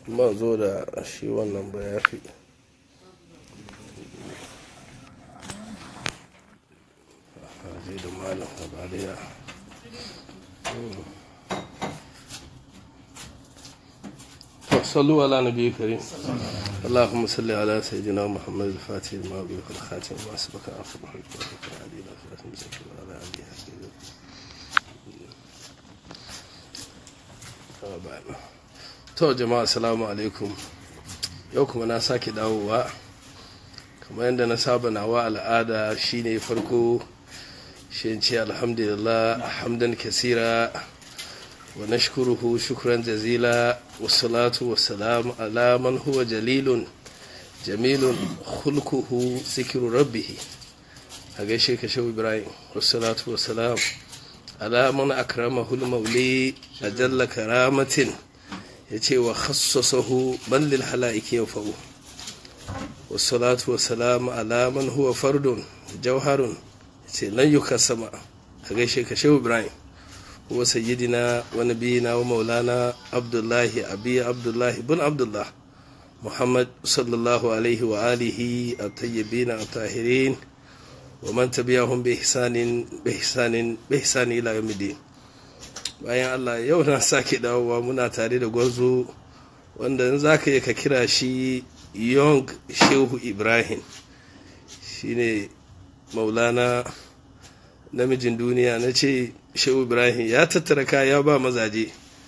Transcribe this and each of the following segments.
ma zo da shi wannan ba ya fi zai da malam habariya صلوا على نبي كريم اللهم صل على سيدنا محمد الفاتح لما أغلق الخاتم ما سبق عفو الحق علي لا خلاف مسكين على علي to jama'a assalamu alaikum yau kuma na sake dawowa kamar yadda na saba nawa al'ada shine farko shi ce alhamdulillah hamdan kasira wa nashkuruhu shukran jazila wassalatu wassalamu ala man huwa jalilun jamilun khulquhu zikru rabbih a gaishe ka shehu ibrahim wassalatu wassalam ala man akramahu al-mawli ajalla karamatin yace wa khassasahu man lil halaiki yafau wassalatu wassalamu ala man huwa fardun jawharun yace lan yukassama a gaishe ka shehu ibrahim wa sayyidina wa nabiyina wa maulana abdullahi abi abdullahi bin abdullah muhammad sallallahu alaihi wa alihi at-tayyibin at-tahirin wa man tabi'ahum bi ihsanin bi ihsanin bi ihsani ila yawmiddin bayan Allah yau na sake dawowa muna tare da gwarzo wanda in zaka yi ka kira shi young shehu ibrahim shine maulana namijin duniya na ce shehu ibrahim ya tattara kaya ba mazaje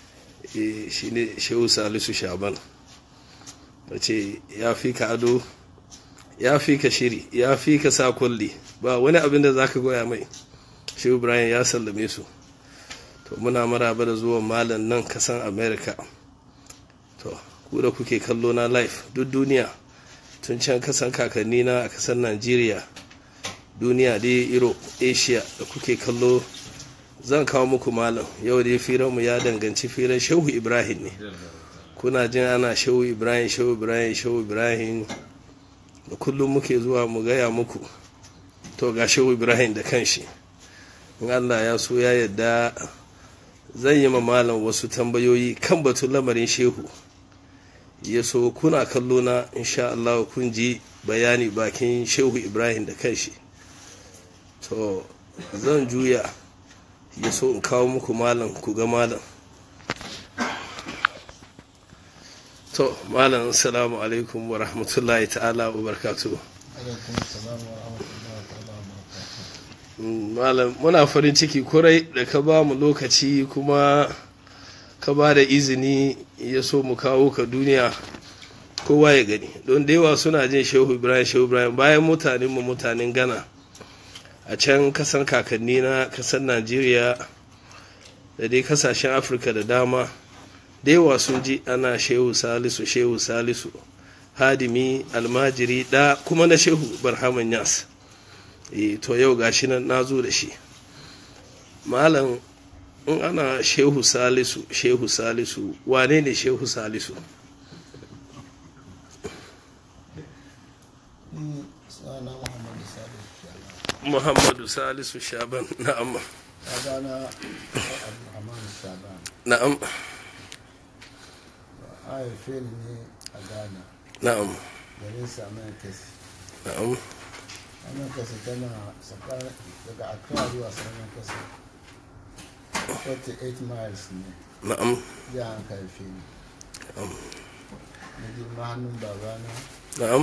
shine shehu salisu shaban na ce ya fi ka ado ya fi ka shiri ya fi ka sa kulli ba wani abin da za ka goya mai shehu ibrahim ya sallame su to muna maraba da zuwan malam nan kasan america to ku da kuke kallo na live duk duniya tun can kasan kakanni na a kasan nigeria duniya dai europe asia da kuke kallo zan kawo muku malam yau dai firanmu ya danganci firan shehu ibrahim ne kuna jin ana shehu ibrahim shehu ibrahim shehu ibrahim da kullum muke zuwa mu gaya muku to ga shehu ibrahim da kanshi in allah ya so ya yadda zan yi ma malam wasu tambayoyi kan batun lamarin shehu ya so kuna kallo na insha allah kun ji bayani bakin shehu ibrahim da kanshi to zan juya ya so in kawo muku malam ku ga malam to malam assalamu alaikum wa rahmatullahi ta'ala wa barkatu malam muna farin ciki kurai da ka ba mu lokaci kuma ka ba da izini ya so mu kawo ka duniya kowa ya gani don da yawa suna jin shehu ibrahim shehu ibrahim bayan mutanen mu mutanen ghana a can kasan kakanni na kasan najeriya da dai kasashen afirka da dama da yawa sun ji ana shehu salisu shehu salisu hadimi almajiri da kuma na shehu barhaman yas e, to yau gashi nan na zo da shi malam in ana shehu salisu shehu salisu wane ne shehu salisu muhammadu salisu shaban na'am أبانا عبد الرحمن الشعبان na'am آية فيلمي أبانا na'am جليس أمان كسي na'am أمان كسي تنا سكان daga Accra zuwa Saman Kasa 48 miles ne na'am ya an karfe ni na'am na girma hannun babana na'am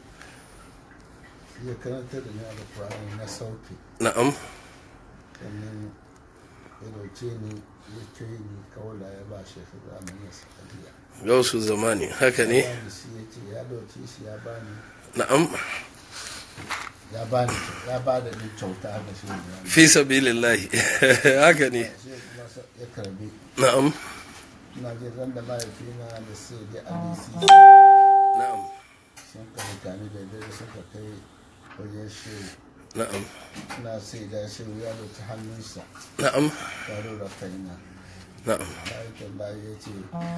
ya karanta da ni alƙur'ani na sauti na'am sannan ya dauke ni ya ce ni kawai ya ba shi su zamanin sakaliya gausu zamani haka ne ya bani shi ya ce ya dauke shi ya bani na'am ya bani ya ba da ni kyauta haka shi ne fi sabilillahi haka ne shi kuma sa- ya karbi na'am ina jin ran da mahaifina da sai da alisi na'am sun ka mutane da dare sun ka kai wajen shehu na'am ina sai da shehu ya dauki hannunsa na'am tare da kaina na'am bayan tambaya ya ce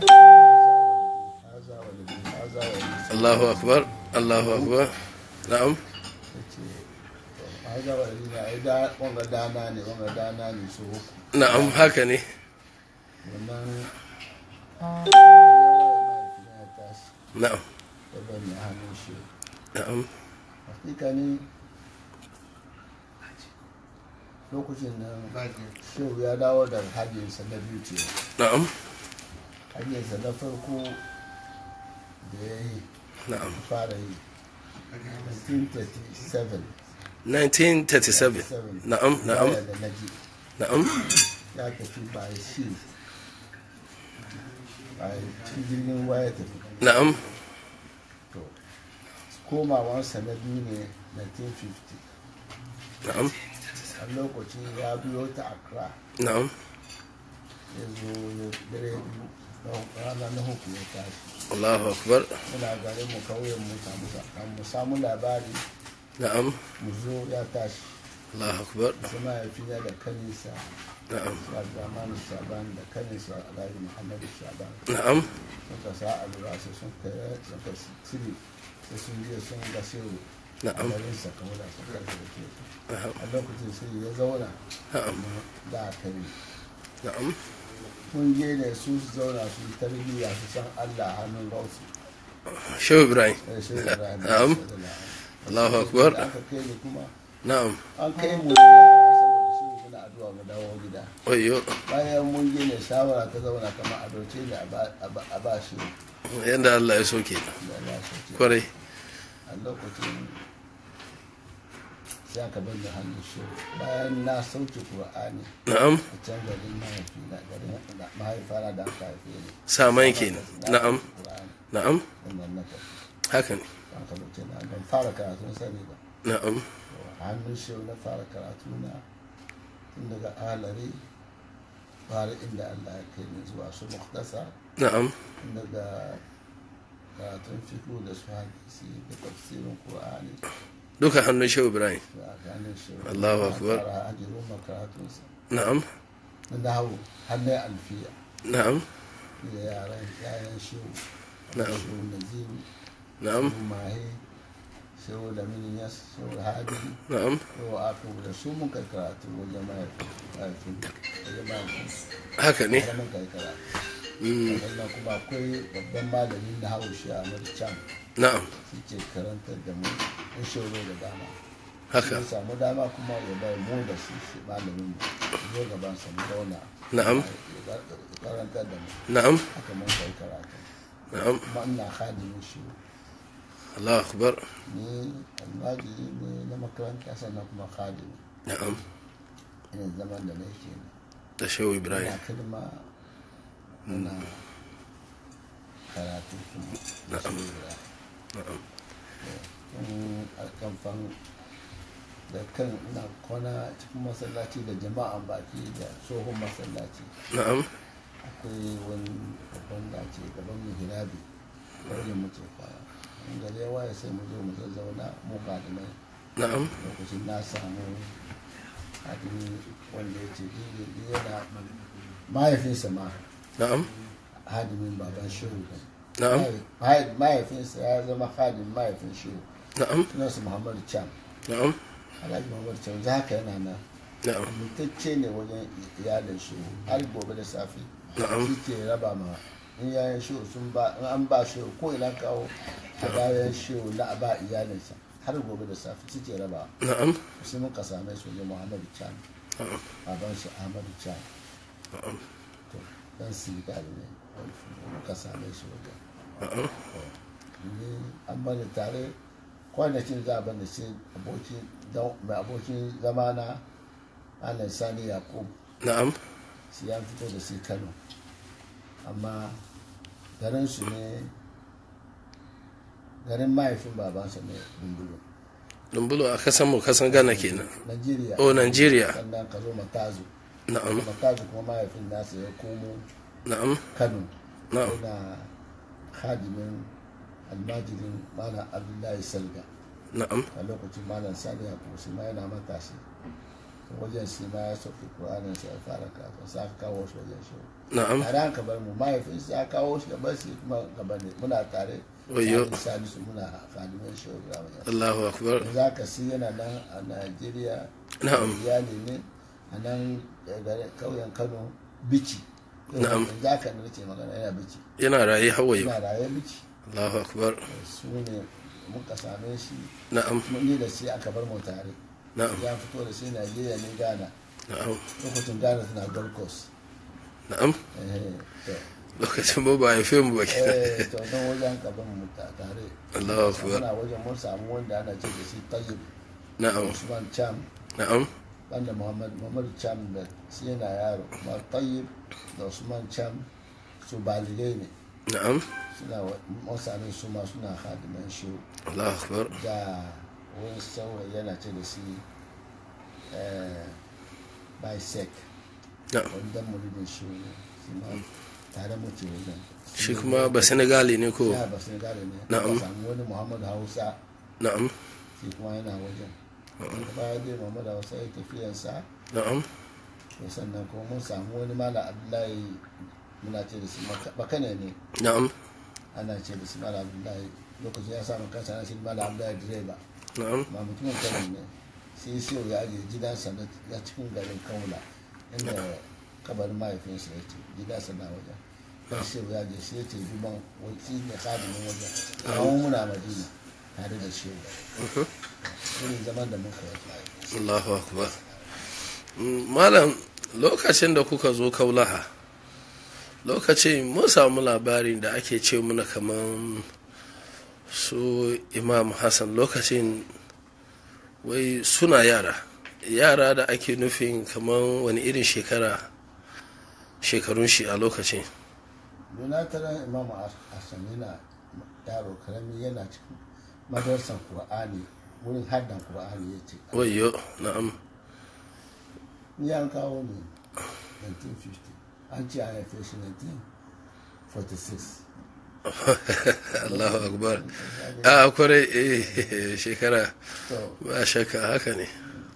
haza walidi haza walidi Allahu akbar Allahu akbar na'am ya ce haza walidi na ai da wanga dana ne wanga dana ne su uku na'am haka ne wannan na'am ya bani hannun shi na'am hakika ne lokacin nan shehu ya dawo da hajjinsa na biyu ce na'am hajjinsa na farko da ya yi na'am fara yi 1937 1937 na'am na'am baya da naji na'am ya tafi by sea by cikin jirgin waya tafi na'am to komawansa na biyu ne 1950 na'am a lokacin ya biyo ta accra na'am ya zo ya dare biyu na rana na hukun ya tashi Allahu akbar muna garin mu kauyen mu samu kan mu samu labari na'am mu zo ya tashi Allahu akbar su mahaifina da kanisa na'am su abdurrahmanu shaban da kanisa alhaji muhammadu shaban na'am suka sa alura su sun kai suka cire sai sun je sun ga shehu na'am garin sa kamar da suka da ke na'am a lokacin sai ya zauna na'am da aka yi na'am mun je da su su zauna su yi tarbiyya su san allah hannun gausu shehu ibrahim da shi da Na'am. Allahu akbar da aka kai ni kuma na'am an kai mu da yara saboda shi muna addu'a mu dawo gida oyo bayan mun je ne shawara ta zauna kamar a doce ne a ba- a ba- a ba shi yanda Allah ya soke da Allah shi ce kwarai a lokacin sai aka bani hannun shi bayan na sauke Qur'ani na'am a can garin mahaifi na garin da mahaifana da aka haife ni saman kenan na'am Qur'ani na'am wannan na tafi haka ne aka lokacin na ban fara karatun sani ba na'am a hannun shi na fara karatu na tun daga alari fara inda Allah ya kai ni zuwa su muhtasa na'am tun daga karatun fiku da su hadisi da tafsirin Qur'ani duka hannun shehu ibrahim da hannun shi Allahu akbar. fara hajjiro makaratunsa na'am na dawo hannun alfiya na'am da yaran yayan shehu Na'am. shehu naziru na'am shehu mahe shehu lamini yas shehu hadi na'am shehu aku da su mun kai karatu wajen mahaifin mahaifin wajen mahaifin haka ne har mun kai karatu Mm, sannan kuma akwai babban malamin na haushi a can na'am shi ke karantar da mu in shehu da dama haka ya samu dama kuma ya bai mu da shi shi malamin mu zo gaban sa mu zauna Na'am. ya karantar da mu na'am haka mun kai karatu na'am kuma ina hadimin shi Allahu akbar ni almajiri ne na makaranta sannan kuma hadimi na'am ina zaman da nake ne da shehu ibrahim ina kalma ina karatu kuma da Na'am. shi da na'am tun a kamfan da kan ina kwana cikin masallaci da jama'an baki da tsohon masallaci na'am akwai wani babban dace gaban mihirabi wajen muke kwana in gari ya waye sai mu zo mu zazzauna mu mai na'am lokacin na samu hadini wanda ya ce ni yana mahaifinsa ma na'am hadimin baban shehu ne na'am Mahai- mahaifinsa ya zama hadin mahaifin shehu na'am sunansa muhammadu chan na'am alhaji muhammadu chan za haka yana nan na'am mutacce ne wajen iyalin shehu har gobe da safe Na'am. shi ke raba ma in yayan shehu sun ba in an ba shehu ko ina kawo a bayan shehu na a ba iyalinsa har gobe da safe shi ke raba na'am sai muka same su wajen muhammadu chan na'am baban shi ahmadu chan na'am to dan sigal ne muka same shi wajen na'am ni amma da tare kwanakin za a banda sai abokin dan- mai abokin zamana alan sani yakub na'am shi ya fito da shi kano amma garin su ne garin mahaifin babansa ne dundulu dumbulo a kasan mu kasan gana kenan nigeria Oh, Nigeria. sannan ka zo matazu na'am matazu kuma mahaifin nasa ya komo na'am kano na'am yana hadimin almajirin malam abdullahi salga na'am a lokacin malam sani ya kusa ma yana matashi wajen shi ma ya sauke ƙuranin sa ya fara kafin sa aka kawo shi wajen shi na'am a ran ka bar mu mahaifinsa ya kawo shi gaban shi kuma gaban ne muna tare Wayyo. sani su muna fadimin shi wa Allahu akbar za ka si yana nan a najeriya Na'am. iyali ne a nan garin kauyen kano bici Na'am. za ka nace magana yana bici yana raye hawaye yana raye bici Allahu akbar su ne muka same shi na'am mun yi da shi aka bar mu tare na'am ya fito da shi Najeriya ne Ghana na'am lokacin Ghana suna Gold Coast na'am eh to lokacin ba ba haife mu ba kenan eh to don wajen ka bar mu ta- tare Allahu akbar muna wajen mun samu wanda ana ce da shi Tayyib na'am Usman Cham na'am banda Muhammad Muhammad Cham da shi yana yaro ma Tayyib da Usman Cham su baligai ne na'am suna wa- mun same su ma suna hadiman shi Allahu akbar da wani saurayi yana ce da shi eh, bisec na'am wanda mulidin shi ne shi ma tare muke wajen shi kuma ba senegali ne ko ya ba sun gane ne Na'am. Aka samu wani muhammadu hausa na'am shi kuma yana wajen daga baya dai muhammadu hausa ya tafiyansa na'am to sannan kuma mun samu wani mala abdullahi muna ce da shi Maka- bakane ne na'am ana ce da shi mala abdullahi lokacin ya samu kansa na shi mala abdullahi direba na'am ma mutumin kano ne sai sai ya ajiye gidansa na na cikin garin kaula inda kabarin mahaifinsa ya ce gidansa na wajen sai sai ya ajiye sai ya ce duban wasi ne kadimin wajen kawon muna madina tare da shehu Mhm. irin zaman da muka yi Allahu akbar Mm, malam lokacin da kuka zo kaulaha lokacin mun samu labarin da ake ce muna kaman su imam hassan lokacin wai suna yara yara da ake nufin kaman wani irin shekara shekarun shi a lokacin donataran imam hassan yana yaro karami yana cikin madarsan qur'ani wurin haddan qur'ani ya ce wayo na'am ni an kawo ne 1950 an ce an haife shi 1946 Allahu akbar a kwarai eh, shekara to ba shakka haka ne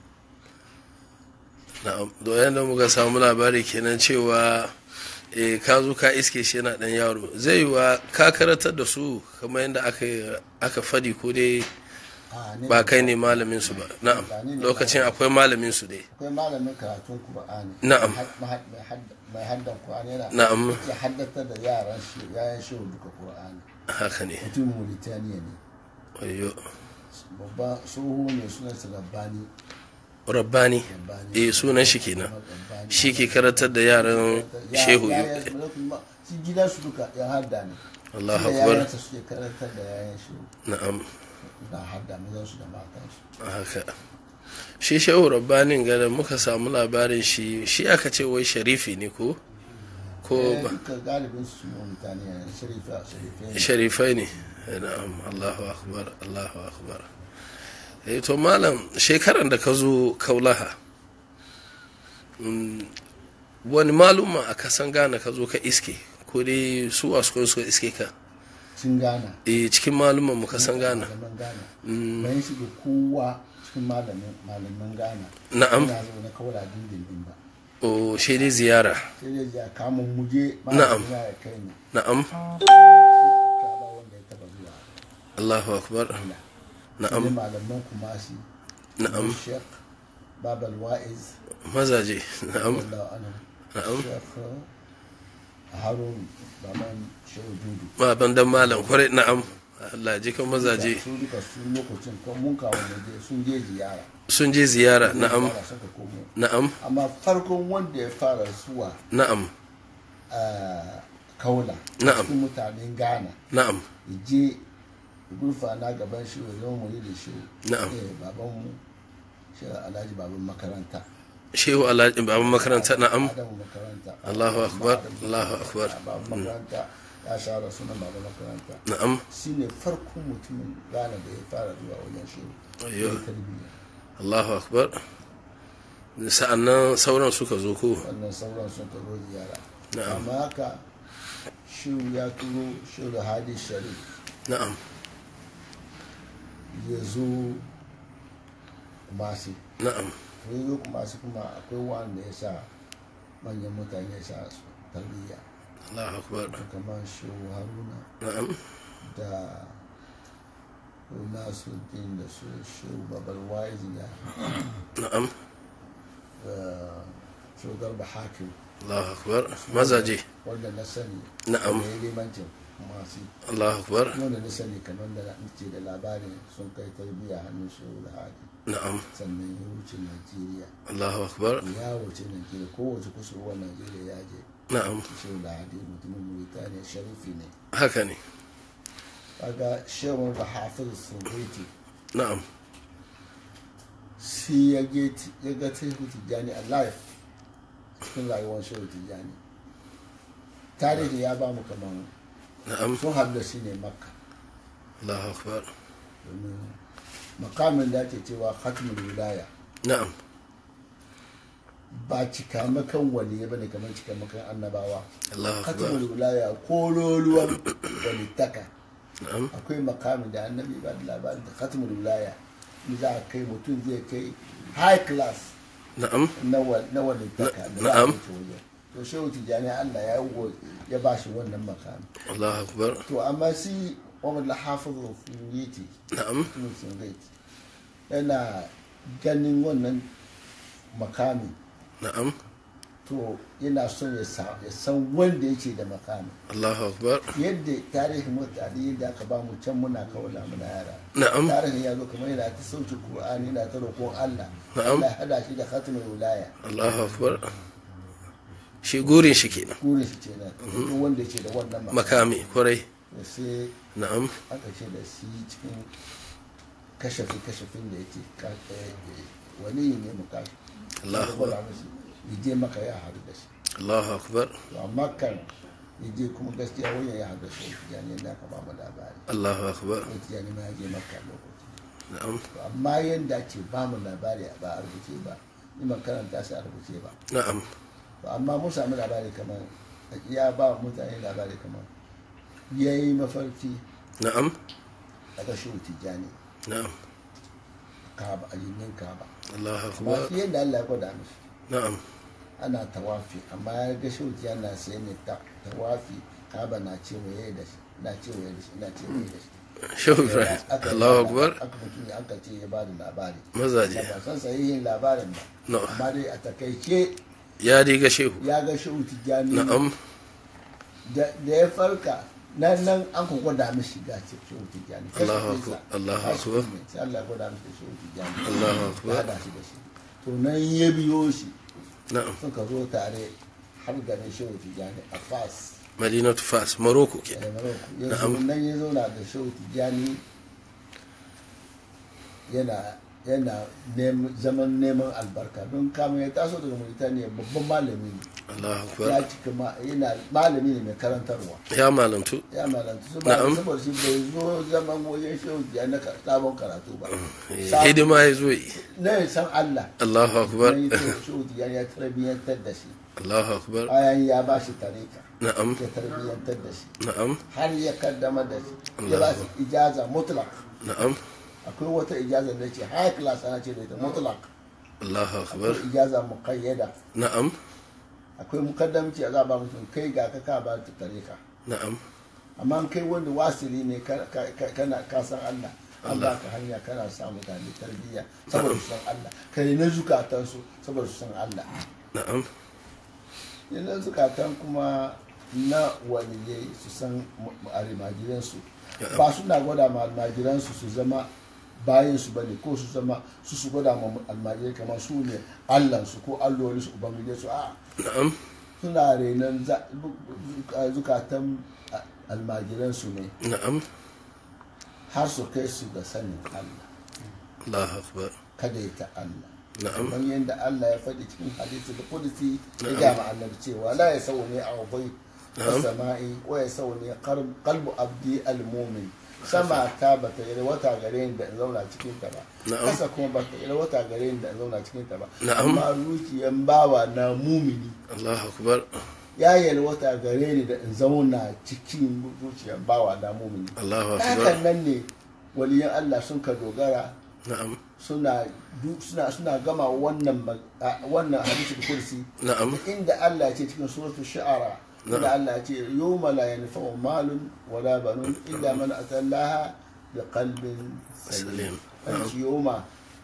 na'am doyen da muka samu labari kenan cewa eh, ka zo ka iske shi yana dan yaro zai wa ka karatar da su kamar yadda aka aka fadi ko dai a ne ba kai ne malamin su ba na'am lokacin akwai malamin su dai akwai malamin karatun Kur'ani. Na'am. mai haddan Kur'ani yana Na'am. ya haddata da yaran shi yayan shi duka Kur'ani. haka ne mutum Mauritania ne wayo babba tsoho ne sunan sa Rabbani rabbani Rabbani eh sunan shi kenan Rabbani. shi ke karatar da yaran Ya- shehu yayan su ne kuma shi gidan su duka ya hadda ne Allahu Shi da akbar yayansa suke karantar da yayan shi na'am na hadda mazan su da matan su haka shi shehu rabbanin gada muka samu labarin shi shi aka ce wai sharifi ne ko ko Eh, ba duka galibin su Mauritania ne sharifa sharifai ne sharifai ne na'am Allahu akbar Allahu akbar eh to malam shekaran da ka zo kaulaha mm, wani maluma a kasan gane ka zo ka iske ko dai su wasu suka iske ka sun gana eh cikin maluman mu kasan gane malaman Ghana. Mm. Bayan shi da kowa cikin malamin malaman Ghana. Na'am. Ina zo na kaura dindindin ba. o shi dai ziyara Sai dai ya kama muje Na'am. malamin ya kai ni. na'am Ka ba wanda ya taba zuwa. Allahu akbar Ghana. na'am Sai malaman Kumasi. na'am Sheikh Babal Wa'iz. mazaje na'am Wallahu anhu. na'am Sheikh Harun Baman Shehu Dudu. baban dan malam kwarai na'am Allah ji kan mazaje Su duka su lokacin kan mun kawo ne sun je ziyara. sun je ziyara na'am Ziyara suka komo. na'am Amma farkon wanda ya fara zuwa na'am a kaula Na'am. cikin mutanen ghana na'am ya je gurfa na gaban shi ya zama mu da shi Na'am. eh baban mu shi alhaji baban makaranta shehu alhaji baban makaranta na'am adamu makaranta Allahu akbar Allahu akbar baban makaranta ya shahara sunan baban makaranta na'am shi ne farkon mutumin ghana da ya fara zuwa wajen shi Ayyo. ya tarbiyya Allahu akbar sa'annan sauran suka zo ko wannan sauran sun karo ziyara Na'am. amma haka shi ya turo shi da hadi sharif na'am ya zo kumasi na'am ya zo kumasi kuma akwai wanda ya sa manyan mutane ya sa su tarbiyya Allahu akbar kamar shehu haruna na'am da nasuddin da su shehu babal waizi da na'am shehu garba hakim Allahu akbar mazaje wanda na sani Na'am. da ya limancin masu Allahu akbar wanda na sani kamar da na ce da labarin sun kai tarbiyya hannun shehu da hadi na'am sannan ya wuce najeriya Allahu akbar ya wuce najeriya kowace kusurwa najeriya ya je na'am shehu da hadi mutumin mauritaniya sharifi ne haka ne kaga shehu da hafiz sun na'am shi ya ga ya ga shehu tijjani a life cikin rayuwar shehu tijjani tarihi ya ba mu kamar na'am sun haɗu da shi ne makka Allahu akbar domin makamin da ake cewa khatmul wilaya na'am ba cikamakan waliye ba ne kamar cikamakan annabawa Allahu akbar khatmul wilaya kololuwan walittaka na'am akwai makamin da annabi ba da labarin da khatmul wilaya ni za a kai mutum zai kai high class na'am na wa- na walittaka da za a Na'am. wuce wajen to shehu tijjani allah ya yi ya ba shi wannan makamin Allahu akbar to amma si umar lahafizu fiyiti na'am mutumin sungaiti yana ganin wannan makami na'am to yana son ya sa- ya san wanda yake da makami Allahu akbar yadda tarihin mutane yadda aka ba mu can muna kawala muna yara na'am tarihin ya zo kamar yana ta sauke Qur'ani yana ta roƙon Allah Na'am. Allah ya hada shi da khatmul wilaya Allahu akbar shi gurin shi kenan kure shi ce na duk wanda yake da wannan makami makami kwarai to sai na'am aka ce da shi cikin kashafi kashafin da yake ka- eh, eh, wani ne mu kashi Allahu akbar ya je maka ya haɗu da shi Allahu akbar to amma kan ya je kuma gaskiya wani ya haɗu da shi ya ne da ka ba mu labari Allahu akbar wata ya ma ya je maka lokaci na'am to amma yanda ce ba mu labari ba a rubuce ba ni ban karanta shi a rubuce ba na'am to amma mun samu labari kamar ya ba mutane labari kamar ya yi mafarki na'am daga shi tijjani na'am kaba a jinnin kaba Allahu amma akbar shi yadda Allah ya gwada mishi na'am ana tawafi amma ya ga shi tijjani na sai ne ta tawafi kaba na cewaye da shi na cewaye da shi na cewaye da shi Shehu Ibrahim Aka- Allahu akbar aka mutum ya aka ce ya ba da labari mazaje ba san sahihin labarin ba No. amma dai a takaice ya diga shehu ya ga shi tijjani na'am da da ya farka nan nan an ku gwada mishi ga ce shi tijjani Allahu akbar, Allahu akbar. sai Allah ya gwada mishi shi tijjani Allahu ya akbar hada shi da shi to nan ya biyo shi na'am suka zo tare har garin shi tijjani a fas Madinatu Fas Morocco ke da Morocco ya zo Na'am. nan ya zauna da shi tijjani yana yana neman- zaman neman albarka don kama ya taso daga Mauritania babban malami ne Allahu ya akbar cika ma- yana malami ne mai karantarwa ya malamtu ya malanta su ba Na'am. saboda shi bai zo zaman wajen shehu ya na ka- sabon karatu ba Eh, Sabon- hidima ya zo yi na ya san Allah Allahu akbar na yi shehu ya ya tarbiyyantar da shi Allahu akbar bayan ya ba shi tarika na'am ya tarbiyyantar da shi na'am har ya kaddamar da shi ya ba shi ijaza mutlak na'am akwai wata ijaza da ce high class ana ce da ita mutlak Allahu akbar akwai ijaza muqayyada na'am akwai mukaddamci a za ba mutum kai ga ka ka ba ta tarika na'am amma kai wanda wasiri ne ka- ka- ka- kana ka san Allah an ba ka hanya kana sa mutane tarbiyya saboda su san Allah kai na zukatansu saboda su san Allah na'am yana zukatan kuma na waliyai su san almajiransu ba suna gwada ma almajiransu su zama bayan su bane ko su zama su su gwada ma almajirai kamar su ne allansu ko alloli su ubangije su a na'am suna renon za- zukatan almajiransu ne na'am har su kai su ga sanin Allah Allahu akbar kada ya ta Allah na'am kamar yadda Allah ya faɗi cikin hadisi da kudusi ya gama annabi cewa la ya sau ne a wabai Na'am. sama'i wa ya sau ne kalbu abdi al-mumin sama ta ba ta yi wata gare ni da in zauna cikin ta ba Na'am. kasa kuma ba ta yi wata gare ni da in zauna cikin ta ba Na'am. amma zuciyan bawa na mumini Allahu akbar ya yi wata gare ni da in zauna cikin zuciyan bawa na mumini Allahu hakan akbar nan ne waliyan Allah sun ka dogara na'am suna du- suna suna gama wannan mag- a- wannan hadisul kursi na'am inda Allah ya ce cikin suratul shu'ara inda Allah ya ce yawma la yanfa'u malun wala banun illa man atallaha bi qalbin salim Salim. an ce yawma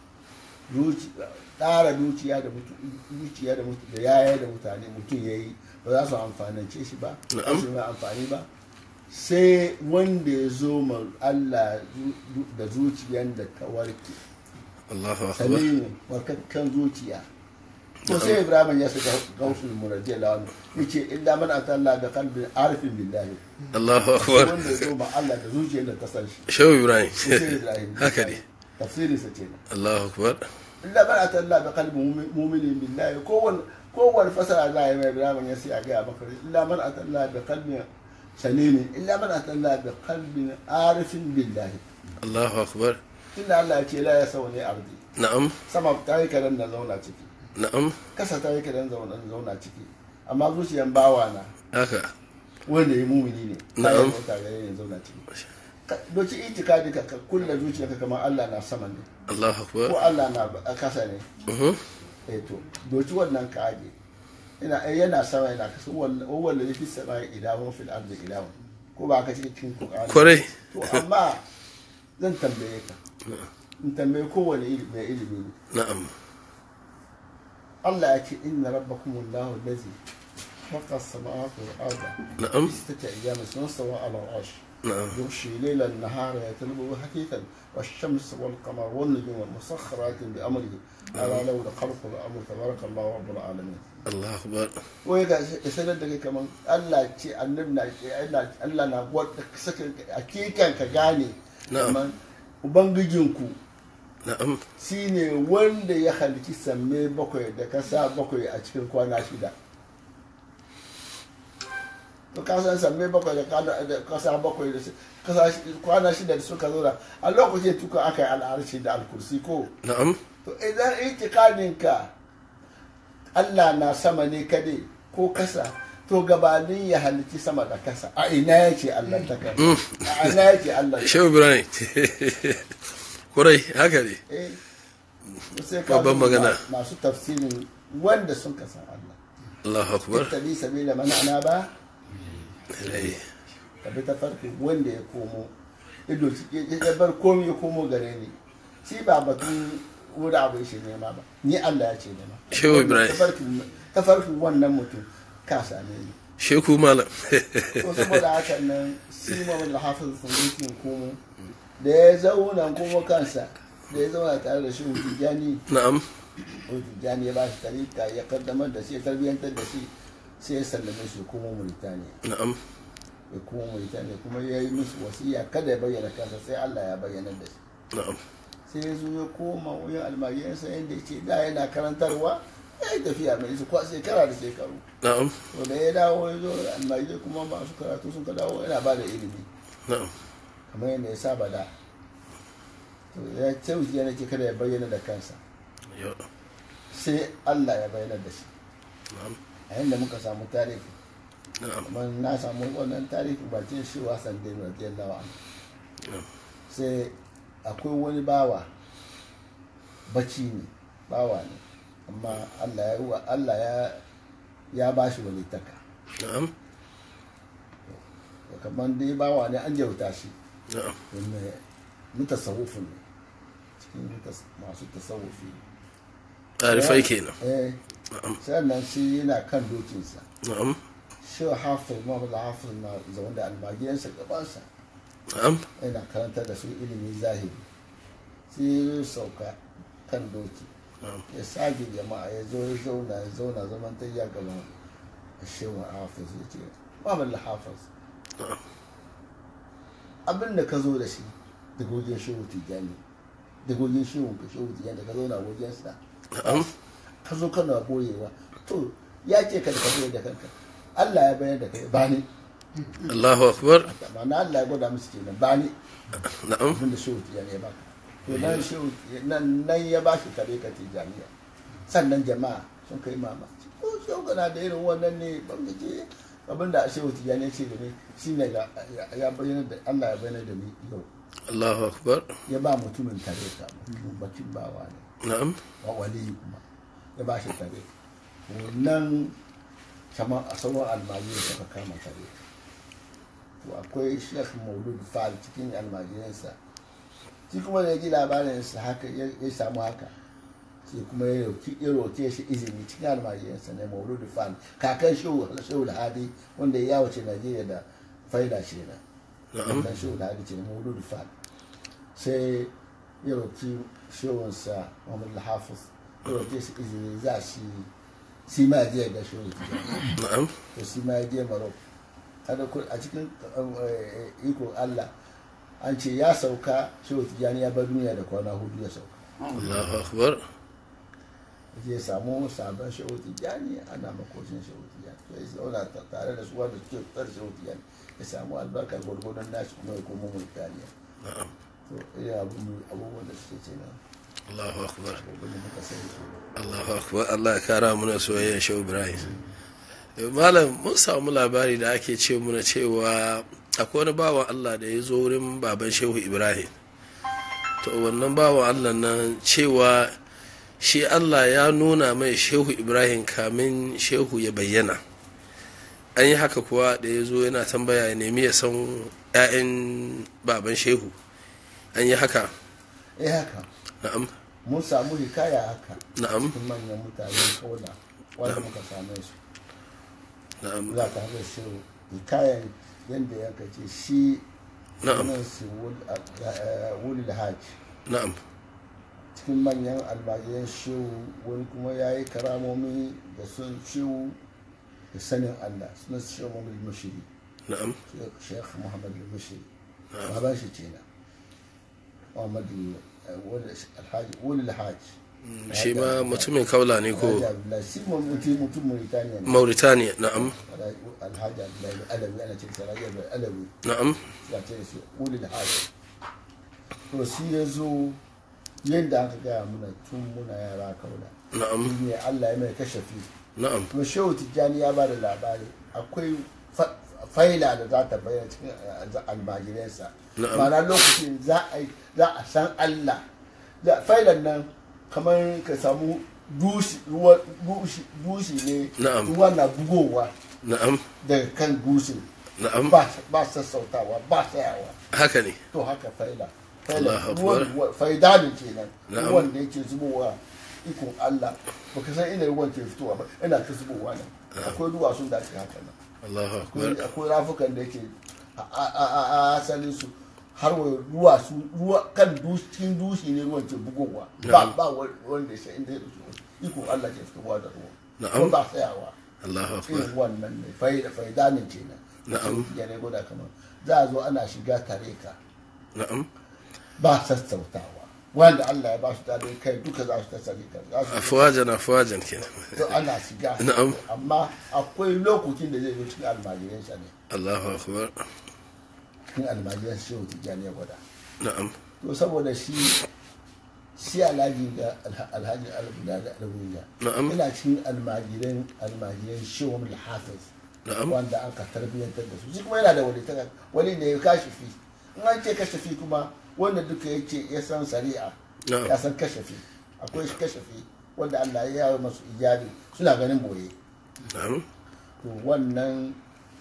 zuci tsara dukiya da mutu dukiya da mutu da yaya da mutane mutum yayi ba za su amfanance shi ba ba Na'am. su mai amfani ba sai wanda ya zo ma Allah zu- da zuciyar da ta warke Allahu akbar salimu warkakkan zuciya to sai ibrahim ya saka gausul muradiya lawan yace illa man atalla da qalbin arifin billahi Allahu akbar wanda ya zo ma Allah da zuciyar da ta san shi Shehu Ibrahim sai ibrahim haka ne tafsirin sa kenan Allahu akbar illa man atalla da qalbin mu'minin billahi kowanne kowanne fasara za a yi mai ibrahim ya sai a ga maka illa man atalla da qalbin salimin illa man atalla da qalbin arifin billahi Allahu akbar tunda Allah ya ce la ya sauni ardi na'am sama ta yi karen na zauna ciki na'am kasa ta yi karen zauna zauna ciki amma zuciyan bawa na haka wanda ya mumini ne ta Na'am. yi mota gare ne zauna ciki Ka- doci itikadi ka ka kulla zuciyarka kamar Allah na sama ne Allahu akbar ko Allah na ba- a kasa ne Mhm. eh to doci wannan ka aje ina eh, yana sama yana kasa walla walla yafi sama ilahun fil ardi ilahun ko ba ka ce cikin Qur'ani kwarai to amma zan tambaye ka in tambaye kowane ilimi mai ilimi ne na'am Allah ya ce inna rabbakum Allahu allazi khalaqa as-samawati wal arda na'am fi sittati ayyamin thumma stawa 'ala al-'arsh na'am يغشي ليل النهار يطلبه حثيثا والشمس والقمر والنجوم مسخرات بأمره ألا له خلق الأمر تبارك الله رب العالمين Allahu akbar wai ga sanar da kai kaman Allah ce annabi na Allah Allah na wadda saka hakikan ka gane Na'am. kaman ubangijinku na'am shine wanda ya halici samme bakwai da kasa bakwai a cikin kwana shida to ka san samme bakwai da kana- da kasa bakwai da su- kasa shi- kwana shida da suka zo da a lokacin tuka aka yi al'arshi da alkursi ko na'am to idan itikadin ka Allah na sama ne kade ko kasa to gabanin ya halici sama da kasa a ina yake Allah ta kai a ina yake Allah Shehu Ibrahim kwarai haka ne eh sai ka Babban duba magana. masu tafsirin wanda sun kasa Allah Allahu akbar tabi sabila man ana ba Eh, ka bi ta farki wanda ya komo ido ya bar komi ya komo gare ni shi ba batun wuri abu shi nema ba ni Allah ya ce nema Shehu Ibrahim. Tafarkin- tafarkin wannan mutum ka same ni Sheku malam to saboda haka nan sima wani hafiz sun yi komo da ya zauna komo kansa da ya zauna tare da shi hujjani na'am hujjani ya ba shi tarika ya kaddamar da shi ya tarbiyyantar da shi sai ya sallame shi komo Mauritania na'am ya kuma Mauritania kuma ya yi musu wasiya kada ya bayyana kansa sai Allah ya bayyana da shi na'am sai ya zo ya koma wurin almajiransa yadda ce da yana karantarwa ya yi tafiya mai su kwa shekara da shekaru na'am to da ya dawo ya zo almajirai kuma masu karatu sun ka dawo yana ba da ilimi na'am kamar yadda ya saba da to ya ce wuce yana ce kada ya bayyana da kansa yo sai Allah ya bayyana da shi na'am a yadda muka samu tarihi na'am kuma na samu wannan tarihi bakin shi wasan da radiyallahu anhu na'am sai akwai wani bawa bacci ne bawa ne amma Allah ya wa Allah ya ya ba shi wani taka na'am kamar dai bawa ne an jauta shi na'am wanda mutasawufin ne cikin mutas- masu tasawufi tarifai kenan eh na'am sannan shi yana kan dokinsa na'am shi hafiz Muhammad hafiz na zaune da almajiransa gabansa na'am yana karantar da su ilimin zahiri sai ya sauka kan doki na'am ya sage jama'a ya zo ya zauna ya zauna zaman ta ya gaban shehu hafiz ya ce Muhammad hafiz na'am abin da ka zo da shi daga wajen shehu tijjani daga wajen shehu ka shehu tijjani da ka zauna wajensa na'am ka zo kana boyewa to ya ce ka da ka zo da kanka Allah ya bayar da kai ba ni Allahu akbar ma'ana Allah ya gwada musu kenan ba ni na'am abin da shehu tijjani ya baka to nan shehu nan nan ya ba shi kare ka tijjaniya sannan jama'a sun kai mamaki ko shehu kana da irin wannan ne ban da ke abin da shehu tijjani ya ce da ni shine ga ya bayyana da Allah ya bayyana da ni yau Allahu akbar ya ba mutumin tare ka mutumin bakin bawa ne na'am wa waliyi kuma ya ba shi tare wannan kamar a sauran almajirai suka kama tare to akwai shekh maulud fal cikin almajiransa shi kuma da ya ji labarinsa haka ya ya samu haka sai kuma ya roki- ya roke shi izini cikin almajiransa ne maulud fal kakan shehu shehu hadi wanda ya yawace najeriya da faida ce na na'am wannan shehu da hadi ce na maulud fad sai ya roki shehunsa muhammad al-hafiz ya roki shi izini za shi shi ma ya je ya ga shehu tijjani na'am to shi ma ya je marok kada ku a cikin eh, iko allah an ce ya sauka shehu tijjani ya bar duniya da kwana hudu ya sauka Allahu akbar zai samu sabon shehu tijjani ana makocin shehu tijjani to ya zauna ta- tare da su wanda suke fitar shehu tijjani ya samu albarkar gwargwadon nashi kuma ya koma murtaniya na'am to irin abu- abubuwan da suke ce na Allahu akbar abubuwan da muka sani Allahu akbar Allah ya kara mana soyayya Shehu Ibrahim Eh, malam mun samu labari da ake ce muna cewa akwai wani bawan Allah da ya zo wurin baban Shehu Ibrahim to wannan bawan Allah nan cewa shi Allah ya nuna mai Shehu Ibrahim kamin Shehu ya bayyana an yi haka kuwa da ya zo yana tambaya ya nemi ya san 'ya'yan baban Shehu an yi haka eh haka na'am mun samu hikaya haka na'am cikin manyan mutane kola wanda muka same su na'am za ka haɗa shi hikayan yadda ya kace shi na'am sunan su wuli da haji na'am cikin manyan almajiran shehu wani kuma ya yi karamomi da sun shehu da sanin allah sunan su shehu muhammad mushiri na'am sheikh muhammad mushiri baban shi ce na muhammad eh, wali- alhaji wuli alhaji shi ma mutumin kaula ne ko alhaji abdullahi shi mutum mutum mauritaniya ne mauritania na'am alhaji abdullahi alawi ana ce da alhaji abdullahi alawi na'am ya ce da shi wuli alhaji to shi ya zo yadda aka gaya muna tun muna yara kaula na'am ne Allah ya mai kashafi na'am kuma shehu tijjani ya ba da labari akwai fa- faila da za ta bayyana cikin eh, almajiransa Na'am. ma'ana lokacin za a yi- za a san Allah da failan nan kamar ka samu dushi ruwa dushi dushi ne Na'am. ruwa na bugowa na'am daga kan dushin na'am ba ba sassautawa ba tsayawa haka ne to haka faila faila Allahu ruwan Akbar. ruwa- faidalin kenan Na'am. ruwan da yake zubowa ikon Allah baka san ina ruwan ke fitowa ba ina ta zubowa nan akwai duwatsun da ake haka nan Allahu akwai akbar akwai rafukan da yake a- a- a a- a asalin su har wa ruwa su ruwa kan dushi cikin dushi ne ruwan ke bugowa ba Na'am. ba wa- wanda ya san inda ya fito ikon Allah ke fitowa da ruwa Na'am. kuma ba tsayawa Allahu akbar irin wannan ne faida faidanin kenan Na'am. ya ne goda kamar za a zo ana shiga tare ka na'am ba sassautawa wanda Allah ya ba su daɗin kai duka za su ta sani ka za su afwajan afwajan kenan to ana shiga Na'am. amma akwai lokacin da zai zo cikin almajiran sa ne Allahu akbar cikin almajiran shehu tijjani ya gwada na'am to saboda shi shi alhaji da alha- alhaji albuda da albuda Na'am. ina cikin almajiran almajiran shehu mul hafiz na'am wanda aka tarbiyyantar da su shi kuma yana da wani ta wani da ya kashafi in an ce kashafi kuma wanda duka ya ce ya san shari'a Na'am. ya san kashafi akwai kashafi wanda Allah ya yawo masu ijabi suna ganin boye na'am to wannan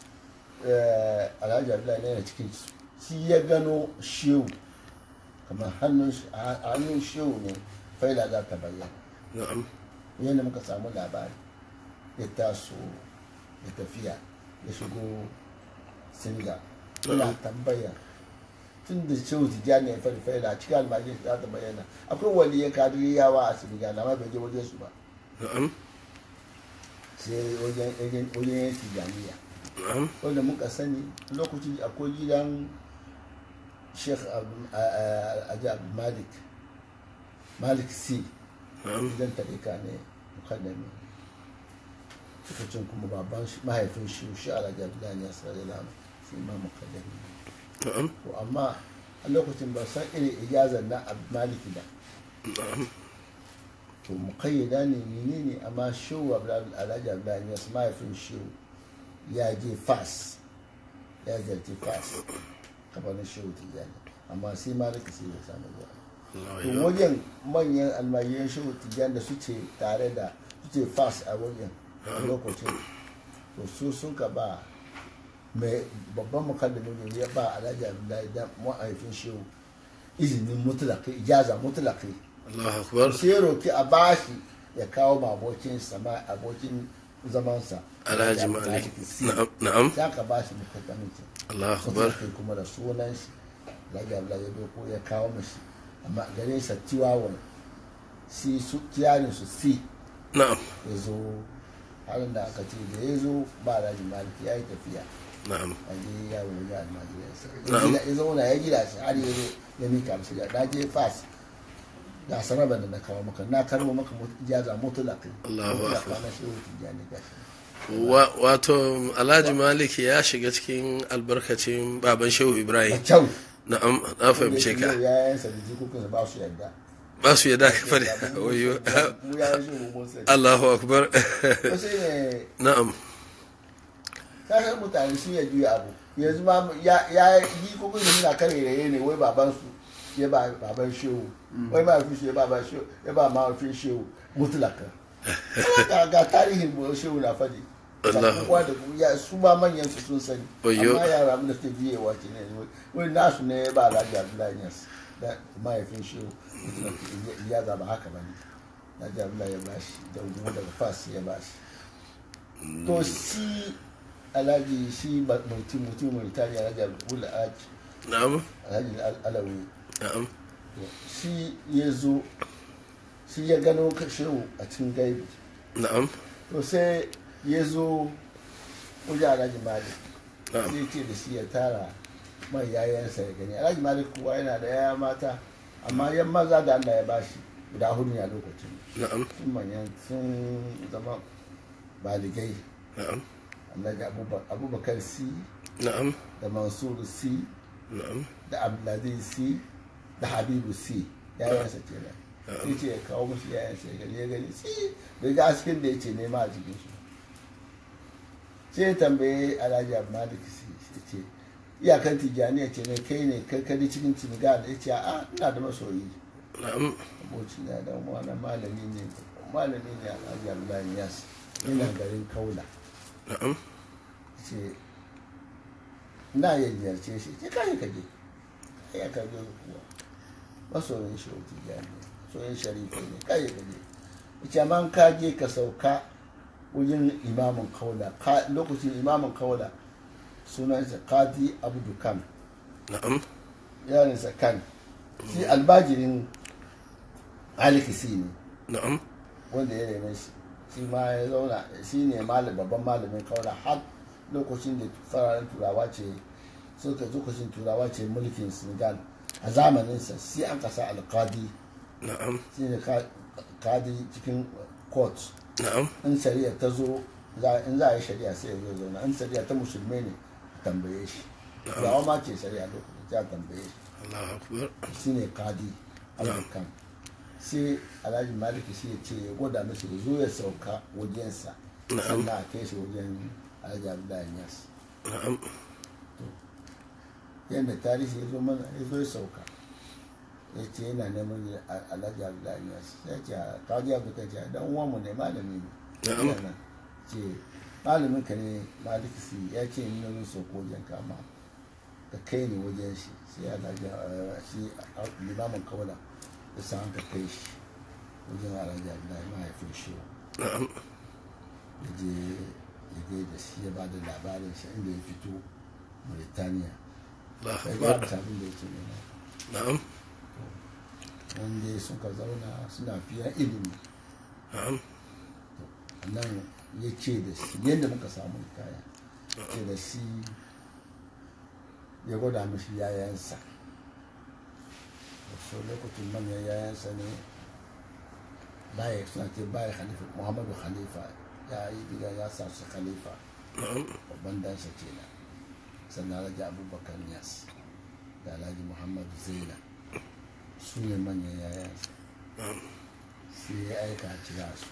eh, alhaji abdullahi ne yana cikin su shi ya gano shehu kamar hannun shi- a a hannun shehu ne faila za ta bayyana na'am yadda muka samu labari ya taso da tafiya ya shigo singa yana tambaya tun da shehu tijjani ya fari faila a cikin almajin za ta bayyana akwai wani ya kadiriyawa a singa na ma bai je wajen su ba na'am sai wajen wajen wajen yan tijjaniya na'am wanda muka sani lokaci akwai gidan sheikh Abu- a- a- aji abu malik malik c na'am gidan tarika ne mukaddami suka cin kuma baban shi mahaifin shi shi alhaji abdullahi ne sarari lamu shi ma mukaddami na'am to amma a lokacin ba san irin ijazar na abu maliki ba na'am to mukayyada ne menene amma shehu Abdullahi- alhaji abdullahi ne mahaifin shehu ya je fas ya zarci fas kabarin shehu tijjani amma sai maliki sai ya samu zuwa Allahu to akbar wajen manyan almajiran shehu tijjani da suke tare da suke fas a wajen a lokacin to su sun ka ba mai babban mukaddamin ne ya ba alhaji abdullahi da mahaifin shehu izinin mutulaki ijaza mutulaki Allahu akbar sai ya roki a bashi ya kawo ma abokin sama abokin zamansa alhaji malik na'am na'am ya ka ba shi mukaddamincin Allahu kuma akbar kai kuma da sunan shi alhaji abdullahi ya doko ya kawo mashi amma gare sa tiwawon si su kiyarin su si na'am ya zo halin da aka ce da ya zo ba alhaji malik ya yi tafiya na'am a je ya wuri almajiransa Na'am. ya zauna ya gida shi har ya zo ya mika mashi ga na je fas ga sarabar da na kawo maka na karbo maka mut- ijaza mutulaka Allahu mutulaka akbar. na shehu tijjani gashi Wa- wato alhaji malik ya shiga cikin albarkacin baban shehu da ibrahim kyau na'am na fahimce ka yayansa da jikokinsa ba su yadda ba su yadda ka fari wayo mu yayan shehu mun sani Allahu akbar to sai ne na'am kasar mutane sun ya juya abu yanzu ma ya ya yi kokon da suna kare raye ne wai baban su ya ba baban shehu wai ma fi ya ba baban shehu ya ba ma fi shehu mutlaka ga ga tarihin mu shehu na fadi Allah. Kowa da kuma ya su ma manyan su sun sani Wayyo. amma yara mun da suke biye wa ce ne wai nasu ne ya ba Alhaji Abdullahi Yas da mahaifin shehu ya zaba haka bane Alhaji Abdullahi ya bashi da kuma daga fas ya bashi to shi alhaji shi ba- mutum mutum mauritania alhaji abdul alhaji na'am alhaji Al- alawi na'am shi ya zo shi ya gano ka- shehu a cikin gaibi na'am to sai ya zo wajen alhaji malik na'am sai ce da shi ya tara mai yayansa ya gani alhaji malik kuwa yana da yaya mata amma yan maza da allah ya bashi guda hudu ne a lokacin na'am sun manyan sun zama baligai na'am alhaji Abuba- abubakar si na'am da mansur si na'am da abdulaziz si da habibu si yayansa kenan sai ce ya kawo musu yayansa ya gani ya gani si bai ga askin da ya ce nema a jikin su sai ya tambaye alhaji abu malik si ya ce iyakan tijjaniya ce ne kai ne karkari cikin ciniga da ya ce a ina da masoyi na'am aboci na dan wani malami ne malami ne alhaji abdullahi yas yana garin kaula na'am ce na ya ziyarce shi ce kai ka je kai ya karbe kuwa masoyin shi wuti jami masoyin sharifi ne kai ka je ce amma ka je ka sauka wajen imamin kaula Ka- lokacin imamin kaula sunansa kadi abdu kan na'am yarinsa kan shi albajirin alikisi ne na'am wanda ya rene shi shi ma ya zauna shi ne malam babban malamin kaula har lokacin da fararen turawa ce suka lokacin turawa ce mulkin senegal a zamaninsa sai an kasa alkadi na'am shi ne ka- kadi cikin court na'am in shari'a ta zo za- in za a yi shari'a sai ya zo zauna in shari'a ta musulmai ne tambaye shi turawa ma ce shari'a lokacin ta tambaye shi Allahu akbar shine kadi alhakan sai alhaji maliki shi ya ce ya gwada mashi ya zo ya sauka wajensa Na'am. sannan a kai shi wajen alhaji abdullahi yas na'am yadda tarihi ya zo mana ya zo ya sauka ya ce yana neman ya- a- alhaji abdullahi yas ya ce a kadi abdullahi ce dan uwanmu ne malami ne Na'am. Yana nan. ce malamin ka ne maliki si ya ce ni nan sauko wajen kama ka kai ni wajen shi sai alhaji eh, shi a- limamin kawala ya san ka kai shi wajen alhaji abdullahi mahaifin shi na'am ya je ya gai da shi ya ba da labarin shi inda ya fito Mauritania Allahu ya ga akbar abin da yake nema na'am wanda suka zauna suna fiye ilimi na'am nan ya ce da shi yadda muka samu kaya ce da shi ya gwada mashi yayansa so lokacin manyan yayansa ne baya suna ce baya khalifa muhammadu khalifa ya yi diga ya sa su khalifa na'am babban dansa kenan sannan alhaji abubakar yas da alhaji muhammadu zaina su ne manyan yayansa na'am sai ya aika a kira su